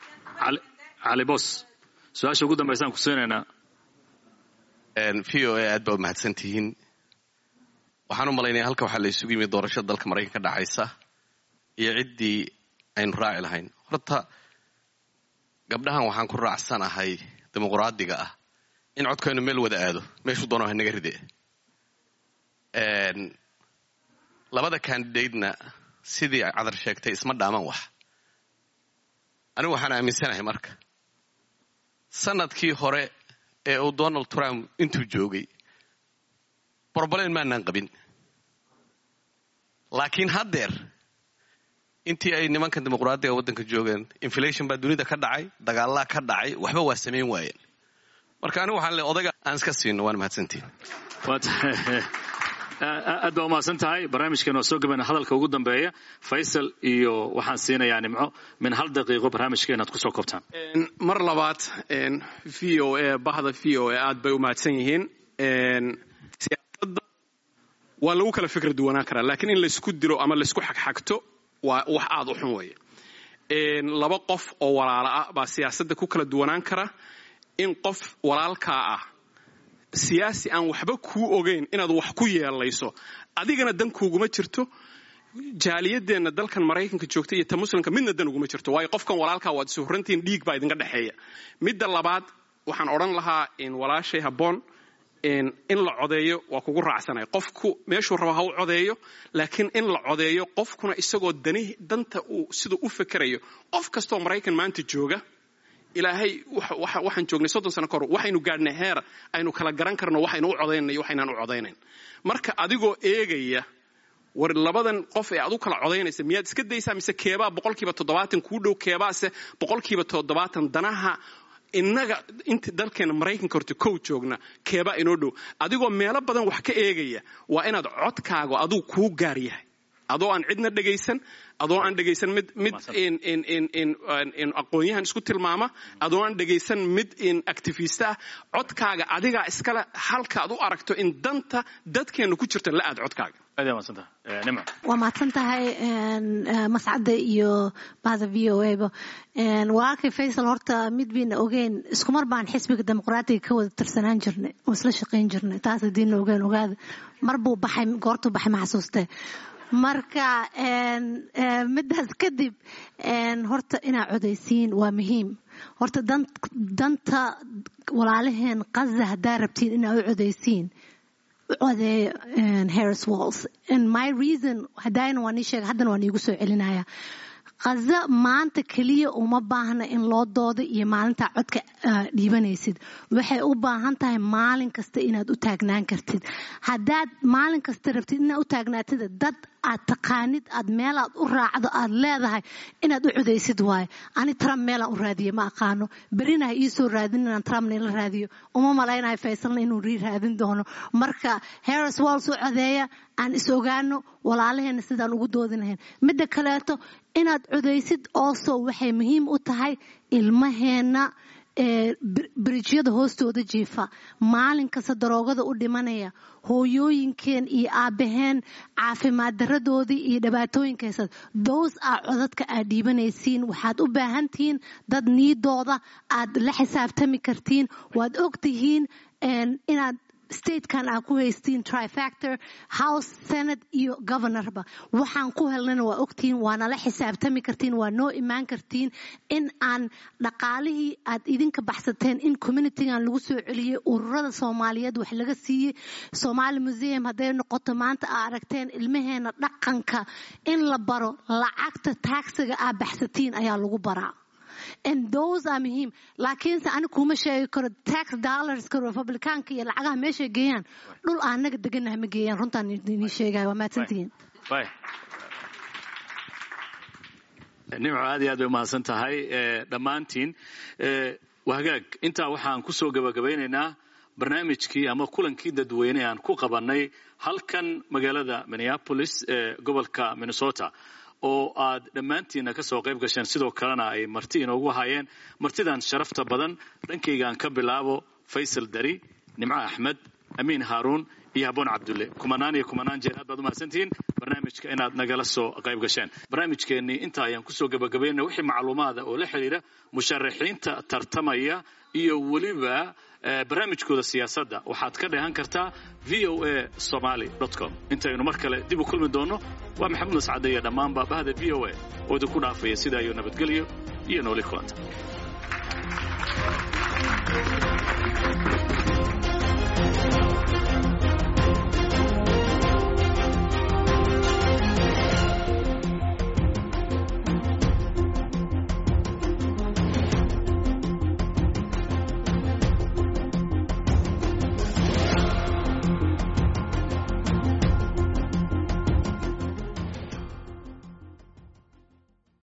cali bos su-aasha ugu dambaysaan ku siinaynaa v o a aad baa umahadsan tihiin waxaan u malaynaya halka waxaa la isugu yimid doorashada dalka maraykanka ka dhacaysa iyo ciddii aynu raaci lahayn horta gabdhahan waxaan ku raacsanahay dimuqraadiga ah in codkaynu meel wada aado meeshuu doono hanaga ride labada candidatena sidii cadar sheegtay isma dhaaman wax anigu waxaan aaminsanahay marka sanadkii hore ee uu donald trump intuu joogay broblem maanaan qabin laakiin haddeer intii ay nimankan dimuqraadiga waddanka joogeen inflation baa dunida ka dhacay dagaalaa ka dhacay waxba waa samayn waayeen marka anigu waxaan le odayga aan iska siino waan mahadsantihin aad baa umahadsan tahay barnaamijkan waa soo gabayna hadalka ugu dambeeya faysal iyo waxaan siinayaa nimco min hal daqiiqo barnaamijka inaad kusoo koobtaan mar labaad v o a bahda v o a aad bay u mahadsan yihiin siyaasadda waa lagu kala fikra duwanaan karaa laakiin in laysku dilo ama laysku xagxagto waa wax aad u xun weeye laba qof oo walaala ah baa siyaasadda ku kala duwanaan kara in qof walaalkaa ah siyaasi aan waxba kuu ogayn inaad wax ku yeelayso adigana dan kuuguma jirto jaaliyadeenna dalkan maraykanka joogta iyo ta muslimka midna dan uguma jirto waayo qofkan walaalkaa waad isu hurantihiin dhiig baa idinka dhexeeya midda labaad waxaan odhan lahaa in walaashay habboon in la codeeyo waa kugu raacsanaya qofku meeshuu raba ha u codeeyo laakiin in la codeeyo qofkuna isagoo dani danta uu siduu u fekerayo qof kastoo maraykan maanta jooga ilaahay waxaan joognay soddon sano kahor waxaynu gaadhnay heer aynu kala garan karno waxaynu u codaynay iyo waxaynaan u codaynayn marka adigoo eegaya war labadan qof ee aad u kala codaynaysa miyaad iska daysaa mise keebaa boqolkiiba toddobaatan kuu dhow keebaase boqolkiiba toddobaatan danaha innaga inta dalkeena maraykanka horta kow joogna keebaa inoo dhow adigoo meelo badan wax ka eegaya waa inaad codkaaga aduu kuu gaar yahay adoo aan cidna dhegaysan adoo aan dhegaysan mid mid aqoon-yahan isku tilmaama adoo aan dhegaysan mid activist ah codkaaga adigaa iskale halka ad u aragto in danta dadkeena ku jirta la aad codkaaga waa mahadsan tahay mascadda iyo bahda v o aba walaalkay faysal horta mid bayna ogeyn iskumar baan xisbiga dimuqraatiga ka wada tirsanaan jirnay oo isla shaqayn jirnay taas hadiina ogeen ogaada mar buu baxay goortuu baxay ma xasuustee marka midaas kadib horta inaad codaysiin waa muhiim horta danta walaalaheen qaza haddaa rabtiin inaad u codaysiin codeeyo harris walls and my reason haddaayna waa nii sheega haddana waa niigu soo celinaya qaza maanta keliya uma baahna in loo doodo iyo maalintaa codka dhiibanaysid waxay u baahan tahay maalin kasta inaad u taagnaan kartid haddaad maalin kasta rabtid inaad u taagnaatid dad aad taqaanid aad meelaad u raacdo aad leedahay inaad u codaysid waayo ani trump meelaan u raadiye ma aqaano berina ha iisoo raadin inaan trumpna ila raadiyo uma malaynayo faysalna inuu rii raadin doono marka harris walls u codeeya aan is ogaano walaalaheena sidaan ugu doodi lahayn midda kaleeto inaad codaysid also waxay muhiim u tahay ilmaheena brijyada hoostooda jiifa maalin kasta daroogada u dhimanaya hooyooyinkeen iyo aabaheen caafimaad daradoodii iyo dhibaatooyinkaysad those a codadka aad dhiibanaysiin waxaad u baahantihiin dad niidooda aad la xisaabtami kartiin waad ogtihiin inaad statekan aad ku haystiin trifactor house senate iyo governorba waxaan ku helnana waa ogtihiin waana la xisaabtami kartiin waa noo imaan kartiin in aan dhaqaalihii aad idinka baxsateen in communitygan lagu soo celiyey ururada soomaaliyeed wax laga siiyey somaali museum hadday noqoto maanta aa aragteen ilmaheena dhaqanka in la baro lacagta taxiga aad baxsatiin ayaa lagu baraa and those are muhiim laakiinse ani kuma sheegi karo tax dollarska republicaanka iyo lacagaha meeshay geeyaan dhul aanaga deganaha ma geeyaan runtaan idin sheegaya waa mahadsantihiin nimco aad iyo aad bay umahadsan tahay dhammaantiin wahagaag intaa waxaan kusoo gabagabaynaynaa barnaamijkii ama kulankii dadweyne aan ku qabannay halkan magaalada minneapolis ee gobolka minnesota oo aad dhammaantiinna ka soo qayb gasheen sidoo kalena ay marti inoogu hayeen martidan sharafta badan dhankaygaan ka bilaabo faysal dari nimco axmed amiin haaruun iyo habboon cabdulle kumanaan iyo kumanaan jeer aad baad umahadsantihiin barnaamijka inaad nagala soo qayb gasheen barnaamijkeennii intaa ayaan kusoo gabagabaynay wixii macluumaada oo la xidhiidha musharaxiinta tartamaya iyo weliba barnaamijkooda siyaasadda waxaad ka dheehan kartaa v o a somaly com intaynu mar kale dib u kulmi doonno waa maxamuud nascade iyo dhammaanba bahda v o a oo idinku dhaafaya sidaa iyo nabadgelyo iyo nooli kulanta